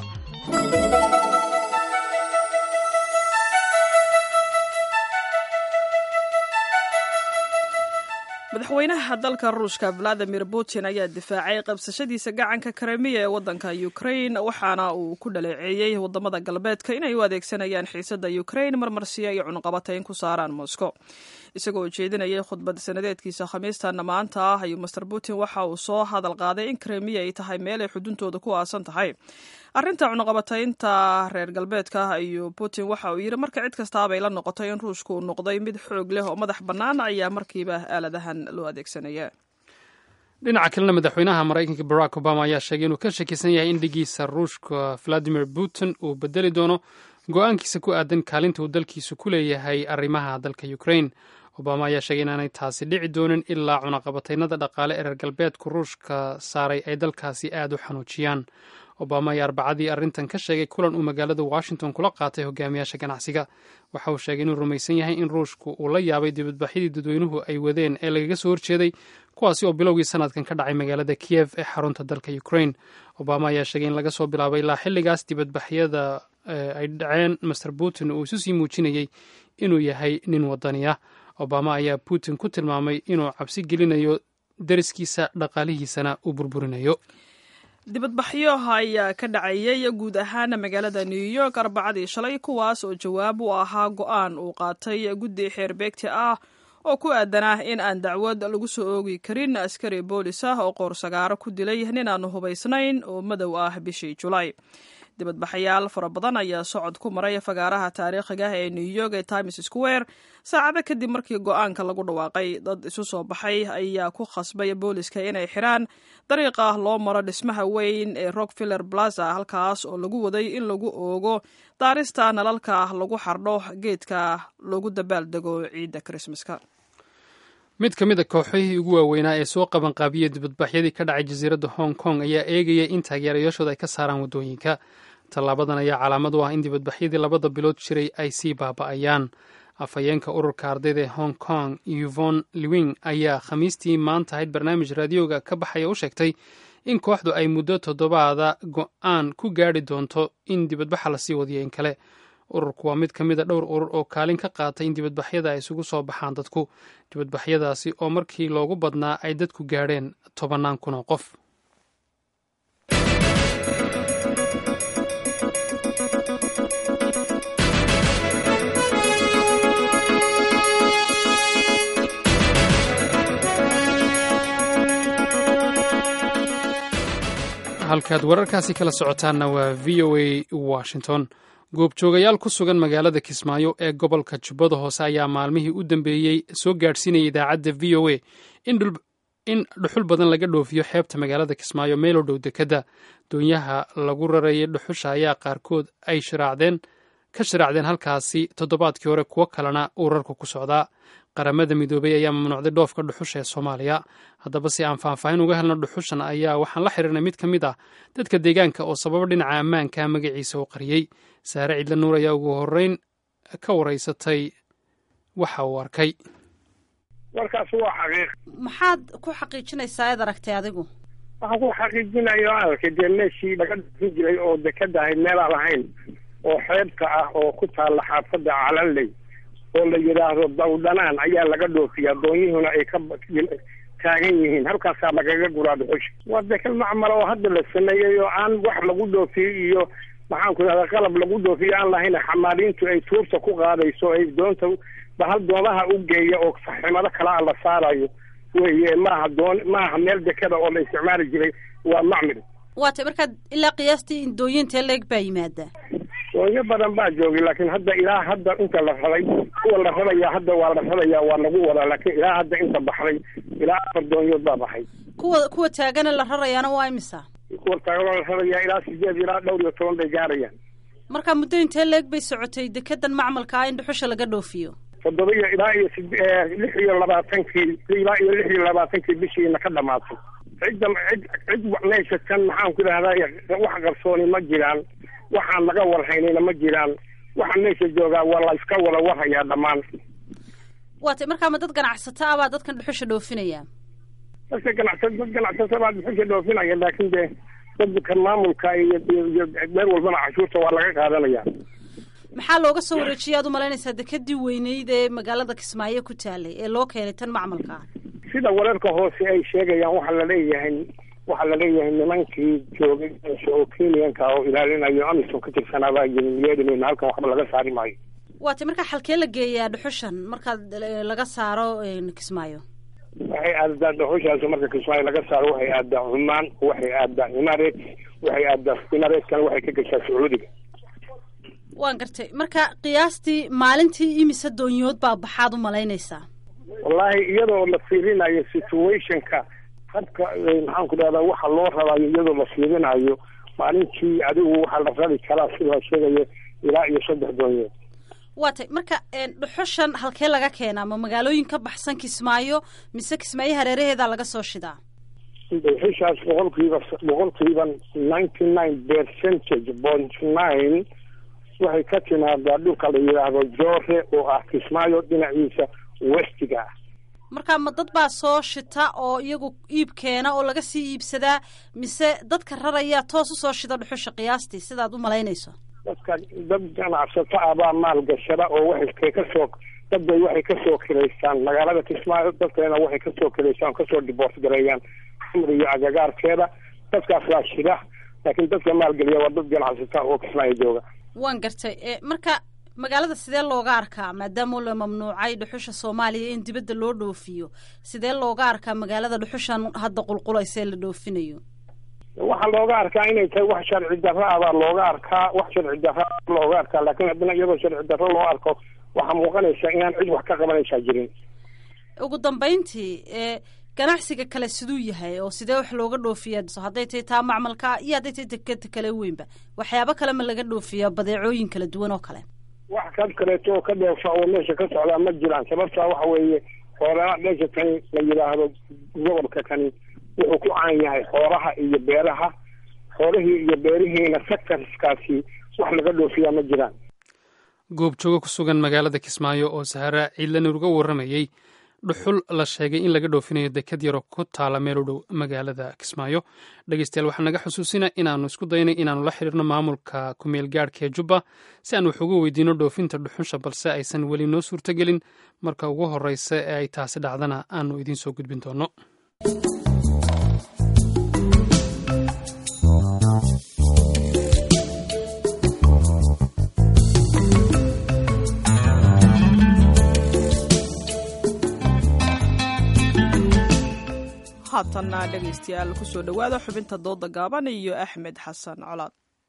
madaxweynaha dalka ruushka valadimir putin ayaa difaacay qabsashadiisa gacanka karemiya ee waddanka ukrain waxaana uu ku dhaleeceeyey waddamada galbeedka inay u adeegsanayaan xiisadda ukrain marmarsiya iyo cunqabatayn ku saaraan moscow isagoo jeedinayay khudbad sanadeedkiisa khamiistana maanta ah ayuu master putin waxa uu soo hadal qaaday in kremiya ay tahay meel ay xuduntooda ku aasan tahay arrinta cunaqabataynta reer galbeedka ayuu putin waxa uu yidhi marka cid kastaabay la noqotay in ruushku uu noqday mid xoog leh oo madax bannaan ayaa markiiba aaladahan loo adeegsanaya dhinaca kalena madaxweynaha maraykanka barack obama ayaa sheegay inuu ka shakisan yahay in dhigiisa ruushka valadimir putin uu bedeli doono go-aankiisa ku aadan kaalinta uu dalkiisu ku leeyahay arrimaha dalka ukrain obama ayaa sheegay inaanay taasi dhici doonin ilaa cunaqabataynada dhaqaale ee reer galbeedku ruushka saaray ay dalkaasi aad u xanuujiyaan obama ayaa arbacadii arrintan ka sheegay kulan uu magaalada washington kula qaatay hogaamiyaasha ganacsiga waxa uu sheegay inuu rumaysan yahay in ruushku uu la yaabay dibadbaxyadii dadweynuhu ay wadeen ee lagaga soo horjeeday kuwaasi oo bilowgii sanadkan ka dhacay magaalada kiyev ee xarunta dalka ukrain obama ayaa sheegay in laga soo bilaabay ilaa xilligaas dibadbaxyada ay dhaceen master putin uu isu sii muujinayey inuu yahay nin wadani ah obama ayaa putin ku tilmaamay inuu cabsi gelinayo dariskiisa dhaqaalihiisana uu burburinayo dibadbaxyo ayaa ka dhacayay guud ahaan magaalada new york arbacadii shalay kuwaas oo jawaab u ahaa go-aan uu qaatay guddi xeerbeegti ah oo ku aadanah in aan dacwad lagu soo oogi karin askari boolis ah oo qoorsagaaro ku dilay nin aan hubaysnayn oo madow ah bishii julaay dibadbaxayaal fara badan ayaa socod ku maray fagaaraha taariikhiga ee new york ee times square saacado kadib markii go-aanka lagu dhawaaqay dad isu soo baxay ayaa ku khasbay booliska inay xiraan dariiqa loo maro dhismaha weyn ee rockfiller plaza halkaas oo lagu waday in lagu oogo daarista nalalka lagu xardho geedka loogu dabaaldego ciidda krismaska mid ka mid a kooxihii ugu waaweynaa ee soo qabanqaabiyey dibadbaxyadii ka dhacay jasiiradda hong kong ayaa eegaya in taageerayaashooda ay ka saaraan waddooyinka tallaabadan ayaa calaamad u ah in dibadbaxyadii labada bilood jiray ay sii baaba'ayaan afhayeenka ururka ardayda ee hong kong yvon lewing ayaa khamiistii maanta ahayd barnaamij raadiyooga ka baxaya u sheegtay in kooxdu ay muddo toddobaada go-aan ku gaadhi doonto in dibadbaxa lasii wadiyo in kale ururku waa mid ka mid a dhowr urur oo kaalin ka qaatay in dibadbaxyada ay isugu soo baxaan dadku dibadbaxyadaasi oo markii loogu badnaa ay dadku gaadheen tobannaan kun oo qof halkaad wararkaasi kala socotaanna waa v o a washington goobjoogayaal ku sugan magaalada kismaayo ee gobolka jubbada hoose ayaa maalmihii u dambeeyey soo gaadhsiinaya idaacadda v o a in dhuxul badan laga dhoofiyo xeebta magaalada kismaayo meelo dhow dekadda doonyaha lagu rarayay dhuxusha ayaa qaarkood ay shiraacdeen ka shiraacdeen halkaasi toddobaadkii hore kuwo kalena uu rarku ku socdaa qaramada midoobay ayaa mamnuucday dhoofka dhuxusha ee soomaaliya haddaba si aan faahfaahin uga helno dhuxushan ayaa waxaan la xiriirnay mid ka mid ah dadka deegaanka oo sababo dhinaca ammaanka magaciisa u qariyey saare cidla nuur ayaa ugu horreyn ka waraysatay waxa uu arkay warkaas waa xaqiiq maxaad ku xaqiijinaysaa eed aragtay adigu waxaan ku xaqiijinayo arkay dee meeshii laga dhufin jiray oo dekada ahayd meelaan lahayn oo xeebka ah oo ku taalla xaafadda calanley oo la yidhaahdo dawdhanaan ayaa laga dhoofiyaa doonyihuna ay ka taagan yihiin halkaasaa lagaga guraa dhuxusha waa dekal macmal oo hadda la sameeyey oo aan wax lagu dhoofiyo iyo maxaan ku idhahdaa qalab lagu dhoofiyo aan lahayn xamaaliintu ay tuurta ku qaadayso ay doonta bahal doomaha u geeya oo saximado kale a la saarayo weye maaha doon maaha meel dekada oo la isticmaali jiray waa macmil waa tay markaad ilaa qiyaastii in dooyintee leeg baa yimaadaa doonyo badan baa joogay laakiin hadda ilaa hadda inta la raday kuwa la radayaa hadda waa la radayaa waa lagu wadaa laakiin ilaa hadda inta baxday ilaa afar doonyood baa baxay kuwa kuwa taagana la rarayaana waa imisa kuwa taagan la rarayaa ilaa sideed ilaa dhowr iyo toban bay gaarayaan marka muddo intee leeg bay socotay dekedan macmalka ah in dhuxusha laga dhoofiyo toddoba iyo ilaa iyo sid- lix iyo labaatankii ilaa iyo lix iyo labaatankii bishiina ka dhamaatay cidda cid cid meesha kan maxaan ku idhahdaa wax qarsooni ma jiraan waxaan laga warhaynayna ma jiraan waxa meesha joogaa waa la iska wada warhayaa dhammaan waatay markaa ma dad ganacsato ah baa dadkan dhuxusha dhoofinaya dadka ganacsa dad ganacsata baa dhuxusha dhoofinaya laakiin dee dadka maamulka iyo iyo iyo meel walbana cashuurta waa laga qaadanaya maxaa looga soo wareejiyay aad u malaynaysaa dekedii weyneyd ee magaalada kismaayo ku taalay ee loo keenay tan macmalka ah sida wararka hoose ay sheegayaan waxaa la leeyahay waxaa la leeyahay nimankii joogay meesha oo kenyanka oo ilaalinayo amisom ka tirsanaa baa yimi yeedhimayna halkan waxba laga saari maayo waatay markaa xalkee la geeyaa dhuxushan markaad eh, laga saaro eh, kismaayo waxay aadaa dhuxushaas marka kismaayo laga saaro waxay aadaa cumaan waxay aadaa imaret waxay aadaa imaretkana waxay ka gashaa sacuudiga waan gartay marka qiyaastii maalintii imise doonyood baa baxaad u malaynaysaa wallaahi iyadoo la fiirinayo situationka habka eh, maxaan ku dhahdaa waxa loo rabayo iyadoo la fiirinayo maalintii adigu waxaa la rabi karaa sida la sheegayo ilaa iyo saddex doonyood waatay marka eh, dhuxushan halkee laga keenaa ma magaalooyin ka baxsan kismaayo mise kismaayo hareeraheedaa laga soo shidaa dhuxushaas boqolkiiba boqolkiiba ninety nine percentage point nine waxay ka timaadaa dhulka la yidhaahdo joore oo ah kismaayo dhinaciisa westiga ah marka ma dad baa soo shita oo iyagu iib keena oo laga sii iibsadaa mise dadka raraya toos usoo shida dhuxusha qiyaastii sidaad u malaynayso dadka dad ganacsato ah baa maalgashada oo waxay kasoo dad bay waxay kasoo kilaystaan magaalada kismaayo dadkeena waxay kasoo kilaystaan oo kasoo diboort gareeyaan xamr iyo agagaarkeeda dadkaas waa shida laakiin dadka maalgeliya waa dad ganacsato ah oo kismaayo jooga waan gartay e marka magaalada sidee looga arkaa maadaama la mamnuucay dhuxusha soomaaliya in dibadda loo dhoofiyo sidee looga arkaa magaalada dhuxushan hadda qulqulaysa ee la dhoofinayo waxaa looga arkaa inay tahay wax sharci darro ah baa looga arkaa wax sharci darro ah looga arkaa laakiin haddana iyadoo sharci darro loo arko waxaa muuqanaysa inaan cid wax ka qabanaysaa jirin ugu dambayntii e ganacsiga kale siduu yahay oo sidee wax looga dhoofiyaa so hadday tahay taa macmalka iyo hadday tahay dekeda kale weynba waxyaabo kale ma laga dhoofiyaa badeecooyin kala duwan oo kale wax ka kaleeto oo ka dheefa oo meesha ka socdaa ma jiraan sababtaa waxa weeye xoolaha meesha kani la yidhaahdo gobolka kani wuxuu ku caan yahay xoolaha iyo beeraha xoolihii iyo beerihiina sectorskaasi wax laga dhoofiyaa ma jiraan goobjoogo ku sugan magaalada kismaayo oo sahara ciidlanir uga warramayey dhuxul la sheegay in laga dhoofinayo dekad yaroo ku taala meel u dhow magaalada kismaayo dhegeystayaal waxaa naga xusuusina inaannu isku daynay inaannu la xidhiirno maamulka kumeel gaadhka ee jubba si aan wax uga weydiino dhoofinta dhuxusha balse aysan weli noo suurtogelin marka ugu horreysa ee ay taasi dhacdana aanu idiin soo gudbin doono haatanna dhegaystayaal kusoo dhowaada xubinta dooda gaaban iyo axmed xasan colaad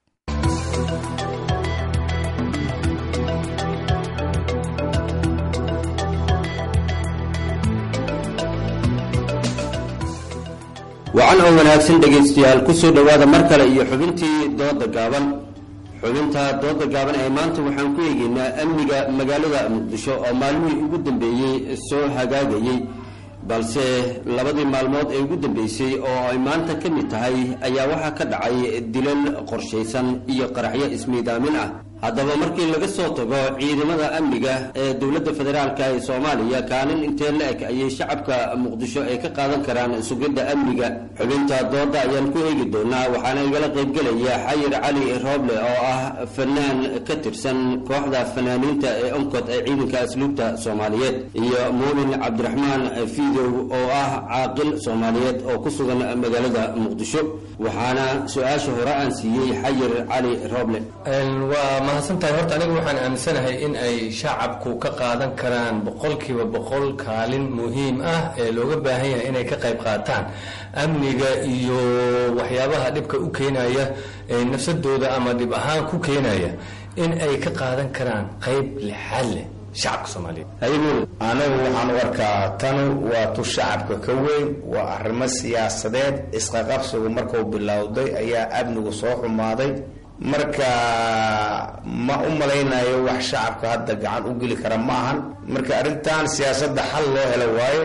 wacan oo wanaagsan dhegaystayaal kusoo dhowaada mar kale iyo xubintii dooda gaaban xubinta dooda gaaban ee maanta waxaan ku eegeynaa amniga magaalada muqdisho oo maalmihii ugu dambeeyey soo hagaagayey balse labadii maalmood ee ugu dambeysay oo ay maanta ka mid tahay ayaa waxaa ka dhacay dilal qorshaysan iyo qaraxyo ismiidaamin ah haddaba markii laga soo tago ciidamada amniga ee dowladda federaalk ee soomaaliya kaalin intee la eg ayay shacabka muqdisho ay ka qaadan karaan sugidda amniga xubinta dooda ayaan ku eegi doonaa waxaana igala qaybgelaya xayir cali rooble oo ah fanaan ka tirsan kooxda fanaaniinta ee onkod ee ciidanka asluubta soomaaliyeed iyo muumin cabdiraxmaan fiidow oo ah caaqil soomaaliyeed oo ku sugan magaalada muqdisho waxaana su-aasha hore aan siiyey xayir cali rooble waa mahadsantahay horta aniga waxaan aaminsanahay in ay shacabku ka qaadan karaan boqolkiiba boqol kaalin muhiim ah ee looga baahan yahay inay ka qayb qaataan amniga iyo waxyaabaha dhibka u keenaya ee nafsadooda ama dhib ahaan ku keenaya in ay ka qaadan karaan qayb lixaad leh shacabka soomaaliyeed anigu waxaan u arkaa tanu waa tu shacabka ka weyn waa arrimo siyaasadeed isqaqabsigu markuu bilowday ayaa amnigu soo xumaaday marka ma u malaynayo wax shacabka hadda gacan u geli kara ma ahan marka arrintan siyaasadda xal loo helo waaye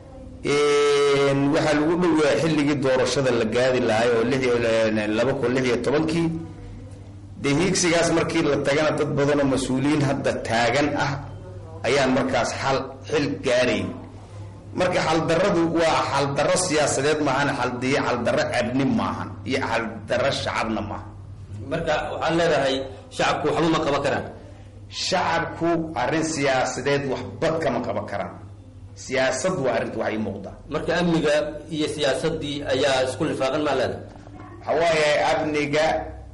waxaa lagu dhoweeya xilligii doorashada la gaadi lahay oo laba kun lix iyo tobankii dee hiigsigaas markii la tagana dad badanoo mas-uuliyiin hadda taagan ah ayaan markaas xal xil gaarayn marka xaldaradu waa xaldarro siyaasadeed maahan xaldiyo xaldarro abni maahan iyo xaldarro shacabna maaha marka waxaad leedahay shacabku waxba ma qaban karaan shacabku arrin siyaasadeed waxba kama qaban karaan siyaasad waa arrinta wax ii muuqdaa marka amniga iyo siyaasadii ayaa isku lifaaqan maa leedahay waxaa waaye amniga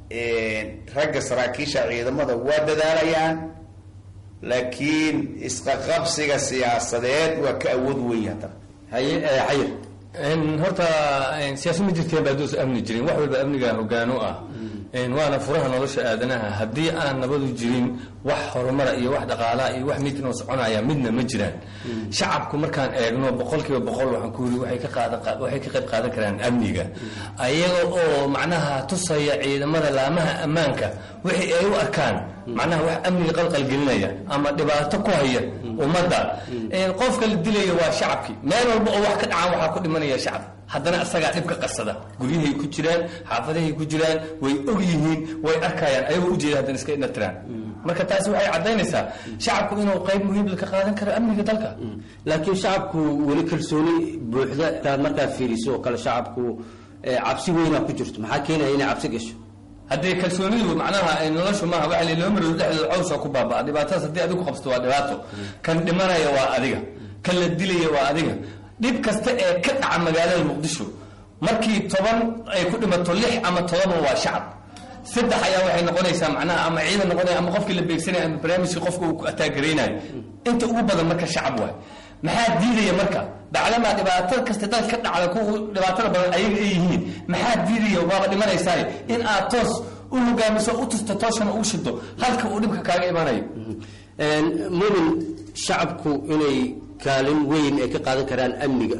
ragga saraakiisha ciidamada waa dadaalayaan laakiin isqaqabsiga siyaasadeed waa ka awood weyn haddana haye xayir horta siyaasad ma jirteen baa doos amni jirin wax walba amniga hogaan u ah waana furaha nolosha aadanaha haddii aan nabadu jirin wax horumara iyo wax dhaqaalaha iyo wax midnoo soconaya midna ma jiraan shacabku markaan eegno boqol kiiba boqol waxaan ku yiri waxay ka qaadan waxay ka qayb qaadan karaan amniga ayaga oo macnaha tusaya ciidamada laamaha ammaanka wixii ay u arkaan macnaha wax amniga qalqalgelinaya ama dhibaato ku haya ummadda qofka la dilaya waa shacabkii meel walba oo wax ka dhacaan waxaa ku dhimanaya shacab haddana isagaa dhibka qarsada guryahay ku jiraan xaafadahay ku jiraan way og yihiin way arkayaan ayagoo ujeeda haddana iska inatiraan marka taasi waxay caddaynaysaa shacabku inuu qayb muhiim ka qaadan karo amniga dalka laakiin shacabku weli kalsooni buuxda taad markaad fiiriso oo kale shacabku cabsi weynaa ku jirto maxaa keenaya inay cabsi gasho haddii kalsoonidu macnaha noloshu maaha waxa la loo maroodo dhexdooda cawsa ku baabaa dhibaatadaas haddii adigu qabsato waa dhibaato kan dhimanaya waa adiga kan la dilaya waa adiga dhib kasta ee ka dhaca magaalada muqdisho markii toban ay ku dhimato lix ama todoban waa shacab saddex ayaa waxay noqonaysaa macnaha ama ciidan noqonaya ama qofkii la beegsanaya ama barnaamijkii qofka uu ataagaraynayo inta ugu badan marka shacab waay maxaa diidaya marka bacdamaa dhibaato kasta dal ka dhacda ku dhibaatada badan ayaga ay yihiin maxaa diidaya waaba dhimanaysaay in aad toos u hogaamiso u tusto tooshana ugu shido halka uu dhibka kaaga imanayo mumin shacabku inay kaalin weyn ay ka qaadan karaan amniga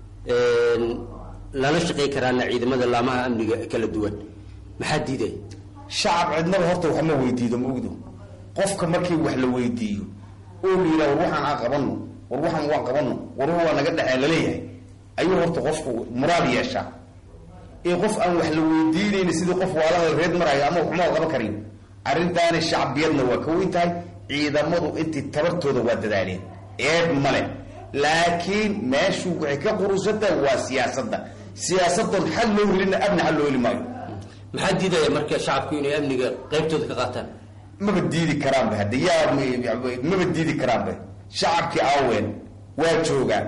lala shaqey karaana ciidamada laamaha amniga kala duwan maxaa diidaya shacab cidnaba horta wax ma weydiido ma ogdo qofka markii wax la weydiiyo oo la yidhaha war waxaan aan qabano war waxaan waan qabano war waa naga dhexee laleeyahay ayuu horta qofku muraad yeeshaa ee qof aan wax la weydiinayni sidii qof waalada reed marayo ama waxma qaban karin arrintaani shacbiyadna waa ka weyn tahay ciidamadu intii tabartooda waa dadaaleen eed male laakiin meeshu waxay ka qurusantahay waa siyaasadda siyaasadan xal loo helina amni xal loo heli maayo maxaa diidaya marka shacabku inay amniga qaybtooda ka qaataan maba diidi karaanba hadda yaa maba diidi karaanba shacabkii aaween waa joogaan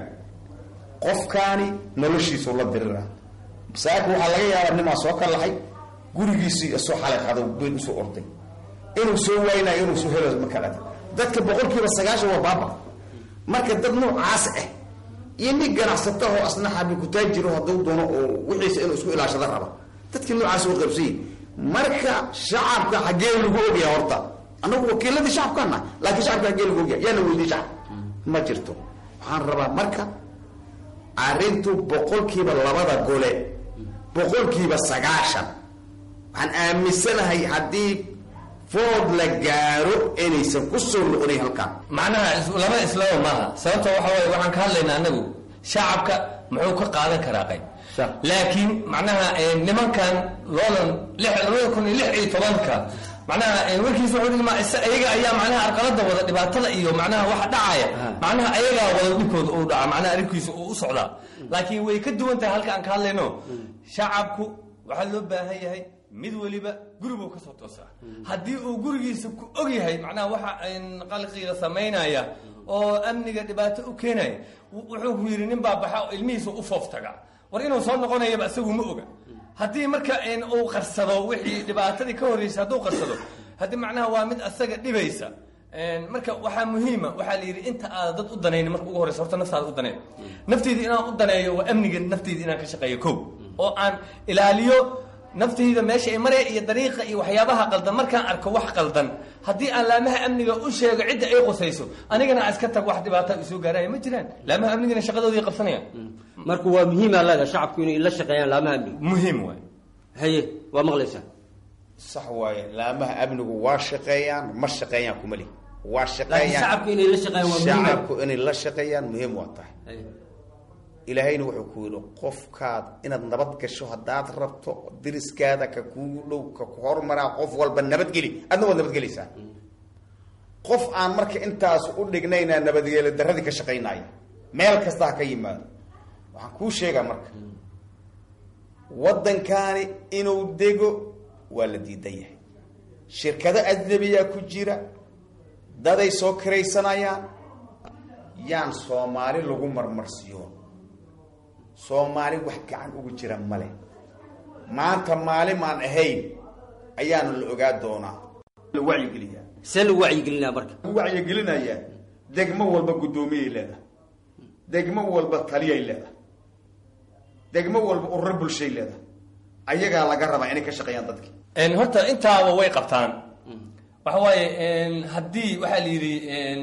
qofkaani noloshiisu la dirira masaaka waxaa laga yaabaa nimaa soo ka laxay gurigiisii soo xalay qado been usoo orday inuu soo waaynayo inuu soo helo ma kalata dadka boqolkiiba sagaashan waa baaba marka dad noocaas ah iyo nin ganacsata oo asna xabi kutaajiro hadduu doono oo wixiisa inuu isku ilaashada raba dadkii noocaas waa qaybsanyi marka shacabka xaggee lagu ogyahay horta anagu wakiiladii shacabkaana laakiin shacabka xaggee lagu ogyahay yaana weydiy shacab ma jirto waxaan rabaa marka arrintu boqolkiiba labada gole boqolkiiba sagaashan waxaan aaminsanahay haddii food la gaaro inaysan ku soo noqonayn halkaan macnaha laba islaba maaha sababta waxa waaye waxaan ka hadlaynaa anagu shacabka muxuu ka qaadan karaa qayb laakiin macnaha nimankan loodan labada kun iyo lix iyo tobanka macnaha warkiisa wuxuu dhigmaa iyaga ayaa macnaha arqalada wada dhibaatada iyo macnaha waxa dhacaya macnaha ayagaa wada dhibkooda uu dhaca macnaha arrinkiisa uu u socdaa laakiin way ka duwan tahay halka aan ka hadlayno shacabku waxaa loo baahan yahay mid weliba guribuu kasoo toosaa haddii uu gurigiisa ku og yahay macnaha waxa qalqiga samaynaya oo amniga dhibaato u keenaya wuxuu ku yidhi nin baa baxa oo ilmihiisa u foof taga war inuu soo noqonayaba isagu ma oga haddii marka uu qarsado wixii dhibaatadii ka horreysay hadduu qarsado haddii macnaha waa mid asaga dhibaysa marka waxaa muhiima waxaa la yidhi inta aada dad u danayni marka ugu horreysa horta naftaada u daneen nafteyda inaan u daneeyo waa amniga nafteyda inaan ka shaqeeyo kow oo aan ilaaliyo naftayda meesha ay maraya iyo dariiqa iyo waxyaabaha qaldan markaan arko wax qaldan haddii aan laamaha amniga u sheego cidda ay qusayso anigana aan iska tag wax dhibaata isoo gaaraya ma jiraan laamaha amnigana shaqadoodii qabsanayaan marka waa muhiima leeda shacabku inay la shaqeeyaan laamaha amniga muhiim waay haye waa maqlaysaa sax waaye laamaha amnigu waa shaqeeyaan ma shaqeeyaan kumali waa laakiin shaqeeyaan shacabku inay la shaqeeyaan waa muhiim shacabku inay la shaqeeyaan muhiim waa tahay ilaahayna wuxuu ku yidhi qofkaad inaad nabad gasho haddaad rabto diriskaada ka kugu dhow ka ku hormaraa qof walba nabadgeli adna waad nabadgelaysaa qof aan marka intaas u dhignaynaa nabadgeelo darradii ka shaqaynaya meel kasta ha ka yimaado waxaan kuu sheegaa marka waddankaani inuu dego waa la diidan yahay shirkado ajnabiyaa ku jira daday soo kiraysanayaan yaan soomaali lagu marmarsiyo soomaali wax gacan ugu jira male maanta maalin aan ahayn ayaana la ogaa doonaa la wacyigeliyaa see lagu wacyigelinaa marka lagu wacyigelinayaa degmo walba guddoomiyay leedahay degmo walba taliyay leedahay degmo walba ururo bulshay leedahay ayagaa laga rabaa inay ka shaqeeyaan dadki horta intaaba way qabtaan waxa waaye haddii waxaa la yidhi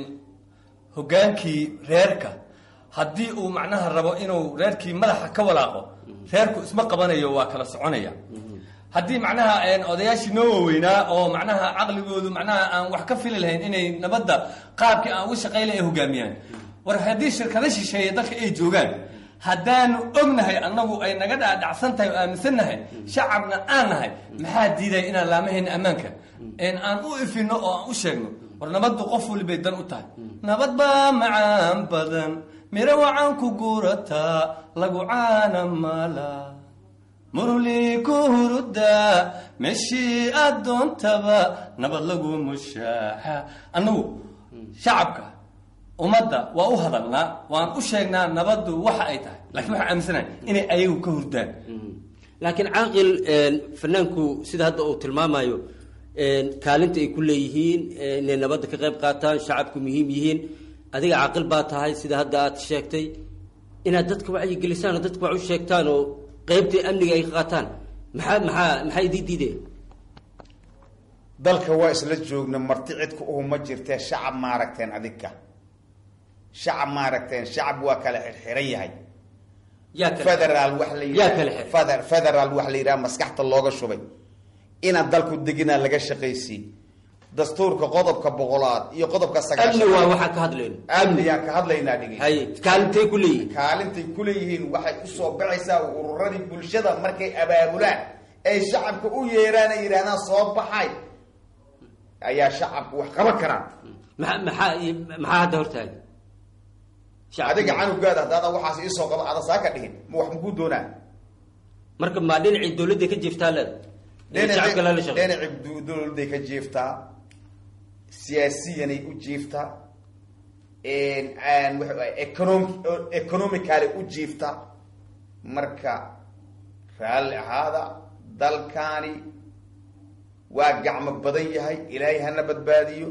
hogaankii reerka haddii uu macnaha rabo inuu reerkii madaxa ka walaaqo reerku isma qabanayo waa kala soconaya haddii macnaha odayaashii noo waaweynaa oo macnaha caqligoodu macnaha aan wax ka fili lahayn inay nabadda qaabkii aan uga shaqaynay ay hogaamiyaan war haddii shirkado shisheeye dalka ay joogaan haddaanu ognahay annagu ay naga dhacdhacsan tahay oo aaminsan nahay shacabna aan nahay maxaa diidaya inaan laamahayna ammaanka aan u ifino oo aan u sheegno war nabaddu qof walibay dan u tahay nabad baa macaan badan miro wacan ku guurataa lagu caana mala muruli ku hurudaa meeshii aad doontaba nabad lagu mushaaxa annagu shacabka ummadda waa u hadalnaa waan u sheegnaa nabaddu waxa ay tahay lakiin waxaan aaminsanahay inay ayagu ka hurdaan laakiin caaqil fanaanku sida hadda uu tilmaamayo kaalinta ay ku leeyihiin inay nabadda ka qayb qaataan shacabku muhiim yihiin adiga caaqil baa tahay sida hadda aad sheegtay inaad dadka wacyigelisaan oo dadka wax u sheegtaan oo qeybta amniga ay ka qaataan maxaa maxaa maxaa idii diidaya dalka waa isla joogna marti cidka uhu ma jirtee shacab maaragteen adinka shacab maaragteen shacab waa kala xirxiran yahay federaal wax la yidhaha federaal wax la yidhaha maskaxta looga shubay inaan dalku deginaa laga shaqaysiin dastuurka qodobka boqolaad iyo qodobka amni waa waxaan ka hadlayno amniyaan ka hadlaynaa dhigi hay kaalintay ku leeyihiin kaalintay ku leeyihiin waxay usoo baxaysaa ururadii bulshada markay abaabulaan ay shacabka u yeeraan ay yidhahdaan soo baxay ayaa shacabku wax qaban karaan maa maxaa maxaa hadda hortaaga adiga canugaada haddaada waxaas iisoo qaba ada saa ka dhihin ma wax makuu doonaa marka maa dhinacii dawladda ka jiiftaa leeda dhinacii dawladday ka jiiftaa siyaasiyanay u jiiftaa econom economically u jiiftaa marka raalli ahaada dalkaani waa gacmo badan yahay ilaahay hana badbaadiyo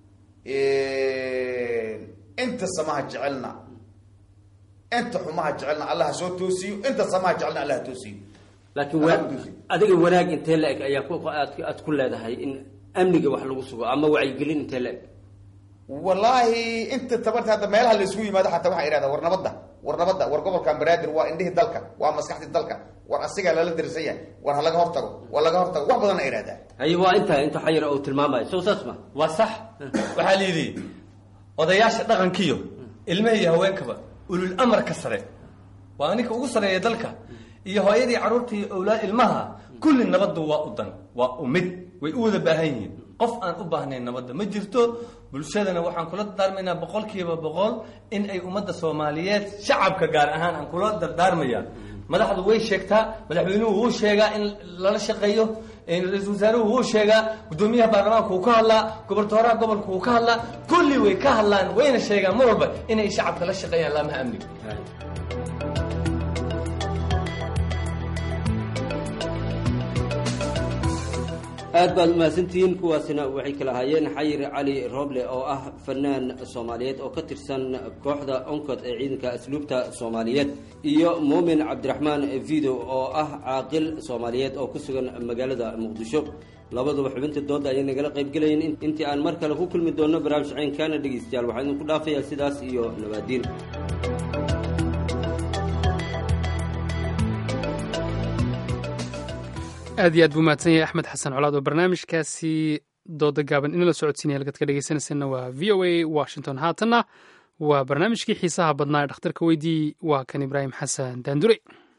inta samaha jecelna inta xumaha jecelna allah ha soo toosiyo inta samaha jecelna allah ha toosiyo laakiin wa adiga wanaag intee la-eg ayaa ku aad aad ku leedahay in amniga wax lagu sugo ama wacyigelin intee la-eg wallaahi inta tabarta hadda meelaha la isugu yimaado xataa waxaa idhahdaa war nabadda war nabadda war gobolkan banaadir waa indhihii dalka waa maskaxdii dalka war asigaa lala darisan yahay war ha laga hortago war laga hortago wax badan a idhahdaa haye waa intaa inta xayir uu tilmaamayo sow saas ma waa sax waxaa la yidhi odayaasha dhaqankiyo ilmaha iyo haweenkaba ulul amarka sare waa ninka ugu sareeya dalka iyo hooyadii carruurta iyo owlaad ilmaha kulli nabaddu waa u dan waa u mid way u wada baahan yihiin qof aan u baahnayn nabadda ma jirto bulshadana waxaan kula dardaarmaynaa boqol kiiba boqol in ay ummadda soomaaliyeed shacabka gaar ahaan aan kula dardaarmaya madaxdu way sheegtaa madaxweynuhu wuu sheegaa in lala shaqeeyo ra-iisul wasaaruhu wuu sheegaa guddoomiyaha baarlamaanka wuu ka hadlaa gobortooraha gobolka wuu ka hadlaa kulli way ka hadlaan wayna sheegaan mar walba inay shacabka la shaqeeyaan laamaha amniga aad baad umahadsantihiin kuwaasina waxay kala ahaayeen xayir cali roble oo ah fanaan soomaaliyeed oo ka tirsan kooxda oncod ee ciidanka asluubta soomaaliyeed iyo muumin cabdiraxmaan video oo ah caaqil soomaaliyeed oo ku sugan magaalada muqdisho labaduba xubinta dooda ayay nagala qaybgelayeen intii aan mar kale ku kulmi doonno barnaamij caynkaana dhegeystayaal waxaan idinku dhaafayaa sidaas iyo nabaadiin aad iyo aad buu mahadsan yahay axmed xasan colaad oo barnaamijkaasi dooda gaaban inala socodsiinaya halkaad ka dhegeysanaysanna waa v o a washington haatanna waa barnaamijkii xiisaha badnaa ee dhakhtarka weydii waa kan ibraahim xasan daandure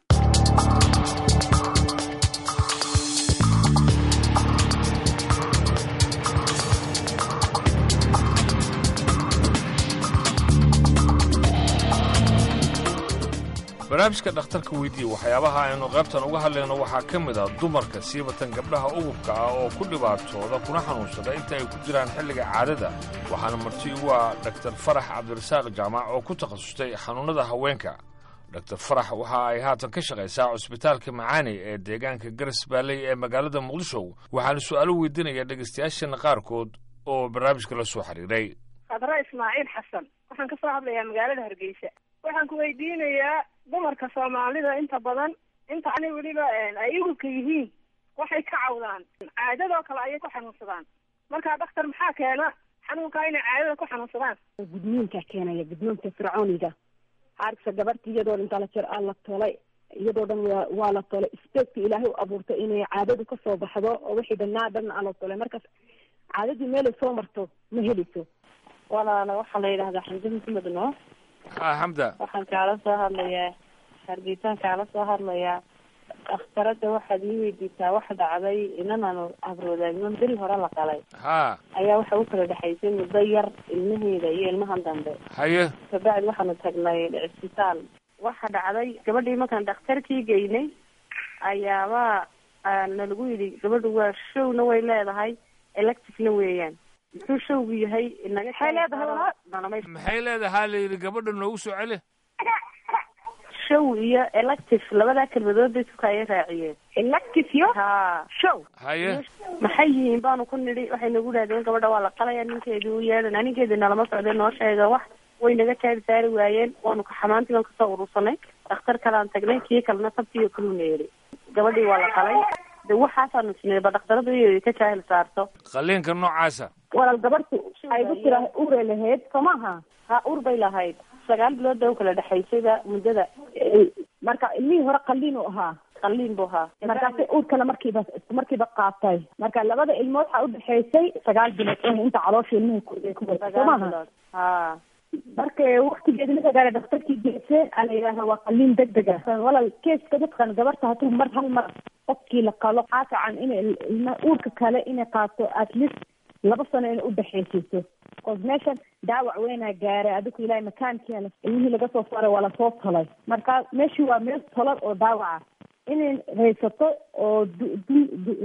barnaamijka dhakhtarka weydiiye waxyaabaha aynu qaybtan uga hadlayno waxaa ka mid ah dumarka siibatan gabdhaha ugubka ah oo ku dhibaatooda kuna xanuunsada inta ay ku jiraan xilliga caadada waxaana marti ugu ah dhaktar farax cabdirasaaq jaamac oo ku takhasustay xanuunnada haweenka dhaktar farax waxa ay haatan ka shaqaysaa cusbitaalka macaani ee deegaanka garas baalley ee magaalada muqdisho waxaana su'aalo weydiinaya dhegaystayaashana qaarkood oo barnaamijka la soo xiriiray khadra ismaaciil xasan waxaan ka soo hadlayaa magaalada hargeysa waxaan ku weydiinayaa dumarka soomaalida inta badan inta ani weliba ay igubka yihiin waxay ka cawdaan caadadoo kale ayay ku xanuunsadaan marka dhakhtar maxaa keena xanuunkaa inay caadada ku xanuunsadaan gudniinka keenaya gudniinka fircooniga haargsa gabarta iyadoo dhan tala jir aa la tolay iyadoo dhan waa waa la tolay spaceka ilaahay u abuurtay inay caadadu kasoo baxdo oo wixii dhanaa dhan aa la tolay markaas caadadii meelay soo marto ma helayso walaala waxaa la yidhahdaa xamdi maxamed noo ha xamda waxaan kaala soo hadlayaa hargeysaan kaala soo hadlayaa dhakhtarada waxaad ii weydiisaa wax dhacday inanaanu abroodaagnon bil hore la qalay ha ayaa waxa u kala dhexaysay muddo yar ilmaheeda iyo ilmahan dambe haye kabacdi waxaanu tagnay cisbitaal waxa dhacday gabadhii markaan dhakhtarkii geynay ayaaba nalagu yidhi gabadhu waa showna way leedahay electifna weeyaan muxuu showgu yahay inaga Maxay leedahay maxay leedahaa la yidhi gabadha noogu soo celi show iyo elective labadaa kelmadood bay suka ay raaciyeen elective yo ha show haye maxay yihiin baanu ku nidhi waxay nagu dhahdeen gabadha waa la qalaya ninkeedii u yeedhana ninkeedii nalama socday noo sheega wax way naga jaari saari waayeen waanu ka xamaantii baan kasoo urursanay dhakhtar kalean tagnay kii kalena sabtiyo kaluna yeedhi gabadhii waa la qalay de waxaasaanu sinay ba dhakhtaradu iyo ka jaahil saarto qaliinka noocaasa walaal gabartu ay ku tira ure lahayd soo maaha ha ur bay lahayd sagaal bilood bay u kala dhexaysayba muddada marka ilmihii hore qaliin u ahaa qaliin buu ahaa markaasi uurkana markiiba isku markiiba qaatay marka labada ilmood waxaa udhexaysay sagaal bilood eh inta caloosha ilmihii ku ku waday soo maaha ha marka waktigeedi marka gaara dhakhtarkii geese aa la yidhahda waa qaliin degdeg ah walaal keeska dadkan gabarta hadduu mar hal mar qofkii la qalo waxaa fiican inay ilma uurka kale inay qaato at least laba sano inay udhexaysiiso cause meeshan daawac weynaa gaaray adiku ilaahay makaankiia ilmihii laga soo saaray waa lasoo tolay marka meeshii waa meel tolan oo daawaca inay haysato oo du du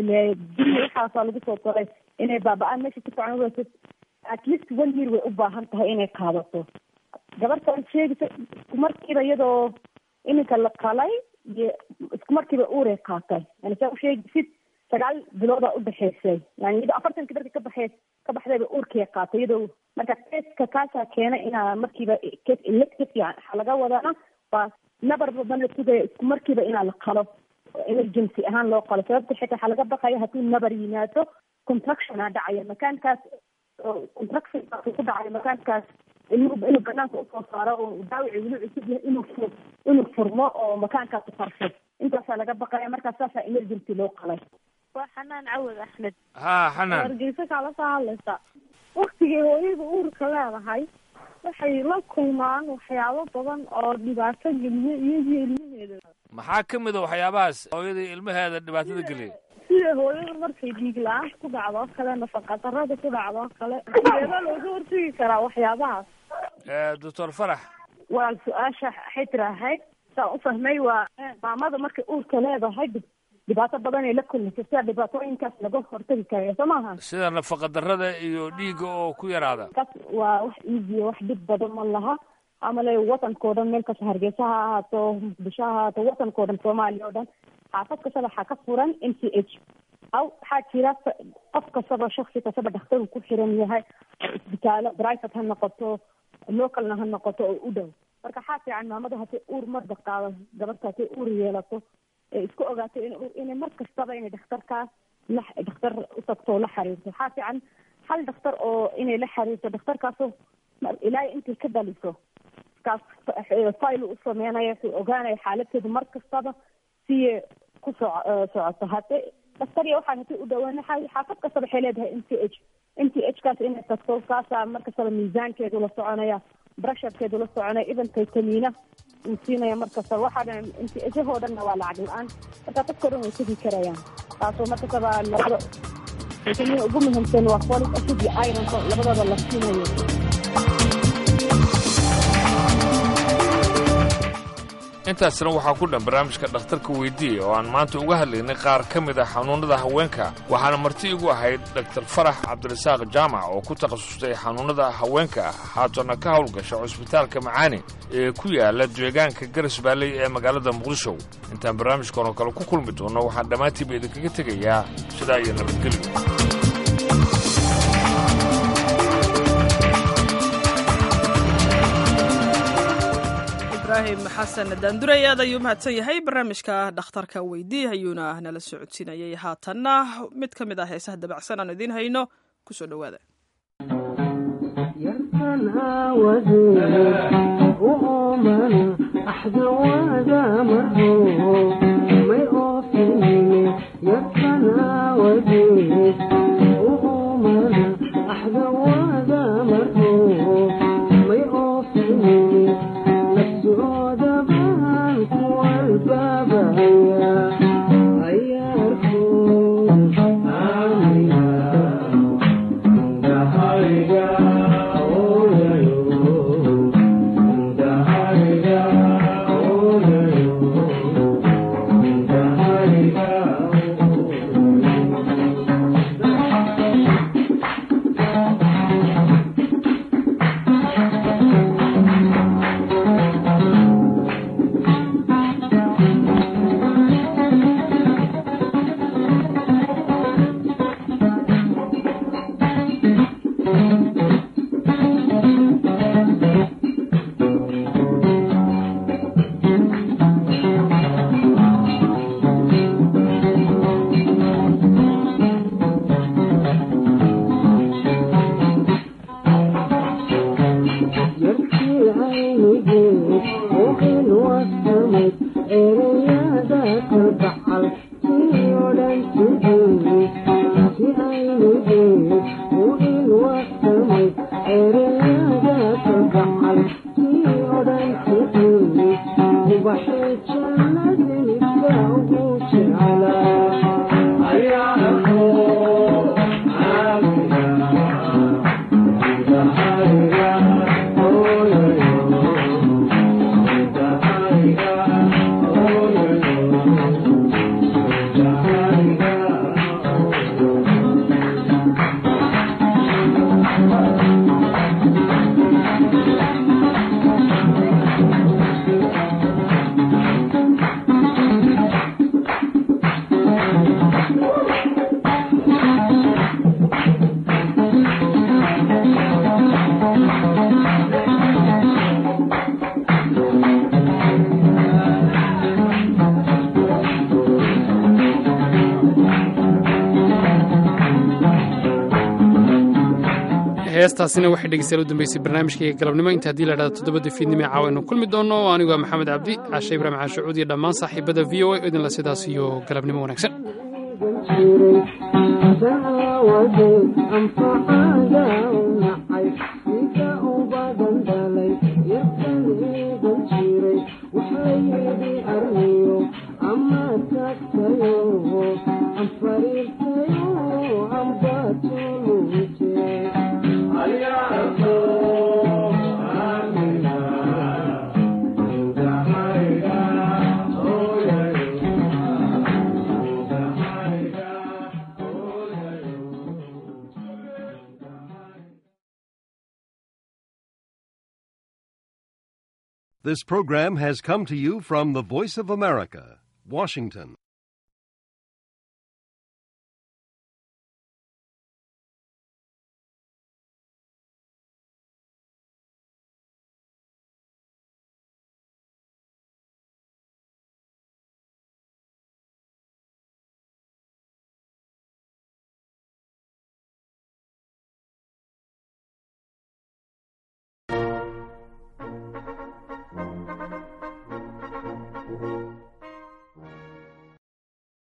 duni waxaasaa lagu soo tolay inay baaba-aan meesha si fiican uhayso at least one year way u baahan tahay inay qaadato gabartan sheegaysa isku markiiba iyadoo iminka la qalay iyo isku markiiba uuray qaatay yani saa usheegisid sagaal biloodaa udhexaysay yani iyadoo afartanki darka ka baxay ka baxdayba uurkay qaatay iyadoo marka keska kaasaa keena inaa markiiba kes elective yani waxaa laga wadana waa nabar badan la sugaya isku markiiba inaa la qalo emergency ahaan loo qalo sababta xitaa waxaa laga baqaya hadduu nabar yimaado contractiona dhacaya makaankaas oo contractionkaas ku dhacayo makaankaas inuu inuu banaanka usoo saaro oo daawici weli cusub yahay inuu fur inuu furmo oo makaankaas uqarsho intaasaa laga baqaya markaas saasaa emergency loo qalay waa xanaan cawad axmed ha xanaan hargeysa kaala soo hadlaysa waktigay hooyada uurka leedahay waxay la kulmaan waxyaabo badan oo dhibaato geliya iyagii ilmaheeda maxaa ka mid a waxyaabahaas hooyadii ilmaheeda dhibaatada geliyay sida hooyada markay dhiig la-aanta ku dhacdo oo kale nafaqa darada ku dhacdo oo kale sideeba looga hortegi karaa waxyaabahaas doctor farax walaal su-aasha waxay tirahayd saa u fahmay waa maamada markay uurka leedahay dhibaato badan ay la kulmaysa sida dhibaatooyinkaas laga hortagi karayo soo maaha sida nafaqa darada iyo dhiigga oo ku yaraada kaas waa wax easy wax dhib badan ma laha amale wadankao dhan meel kasta hargeysa ha ahaato muqdisho ha ahaato wadankao dhan soomaaliya oo dhan xaafad kasta waxaa ka furan m c h aw waxaa jira qof kastaba shaksi kastaba dhakhtar uu ku xiran yahay isbitaalo private ha noqoto localna ha noqoto oo u dhow marka waxaa fiican maamada haddii uur marba qaado gabadha haddii uur yeelato ee isku ogaato in inay mar kastaba inay dhakhtarkaas la dhakhtar u tagto oo la xiriirto waxaa fiican hal dhakhtar oo inay la xiriirto dhakhtarkaasoo ilaa intay ka dhaliso kaas file u sameynaya wuxuu ogaanaya xaaladteedu mar kastaba siye ku so socoto hadde dhaktariya waxaa hati u dhawaan xaafad kastaba waxay leedahay m t h m t h kaas inay tagto kaasaa mar kastaba miisaankeedu la soconaya brasharkeedu la soconaya even taytamiina uu siinaya mar kastaba waxaa dhan m t h hoo dhanna waa lacag la-aan marka dadkao dhan way tegi karayaan taasoo mar kastaba labada taytamiina ugu muhiimsan waa folic acid iyo ironka labadooda la siinayo intaasina waxaa ku dhan barnaamijka dhakhtarka weydiiya oo aan maanta uga hadlaynay qaar ka mid a xanuunnada haweenka waxaana marti igu ahayd dhaktar farax cabdirasaaq jaamac oo ku takhasustay xanuunnada haweenka ah haatana ka howlgasha cusbitaalka macaani ee ku yaala deegaanka garas baalley ee magaalada muqdisho intaan barnaamijkan oo kale ku kulmi doonno waxaan dhammaantiiba idinkaga tegayaa sidaa iyo nabadgelyo ibrahim xasan daanduray aad ayuu mahadsan yahay barnaamijka dhakhtarka weydii ayuuna nala socodsiinayay haatanna mid ka mid ah heesaha dabacsan aan idiin hayno kusoo dhowaada heestaasina waxay dhegeystayaal u dambeysay barnaamijkayga galabnimo inta haddii la dhahdo toddobada fiidnimo ee caawa aynu kulmi doonno anigu waa maxamed cabdi caashe ibraahim caashacuud iyo dhammaan saaxiibada v o a oo idinla sidaas iyo galabnimo wanaagsan This program has come to you from the Voice of America, Washington.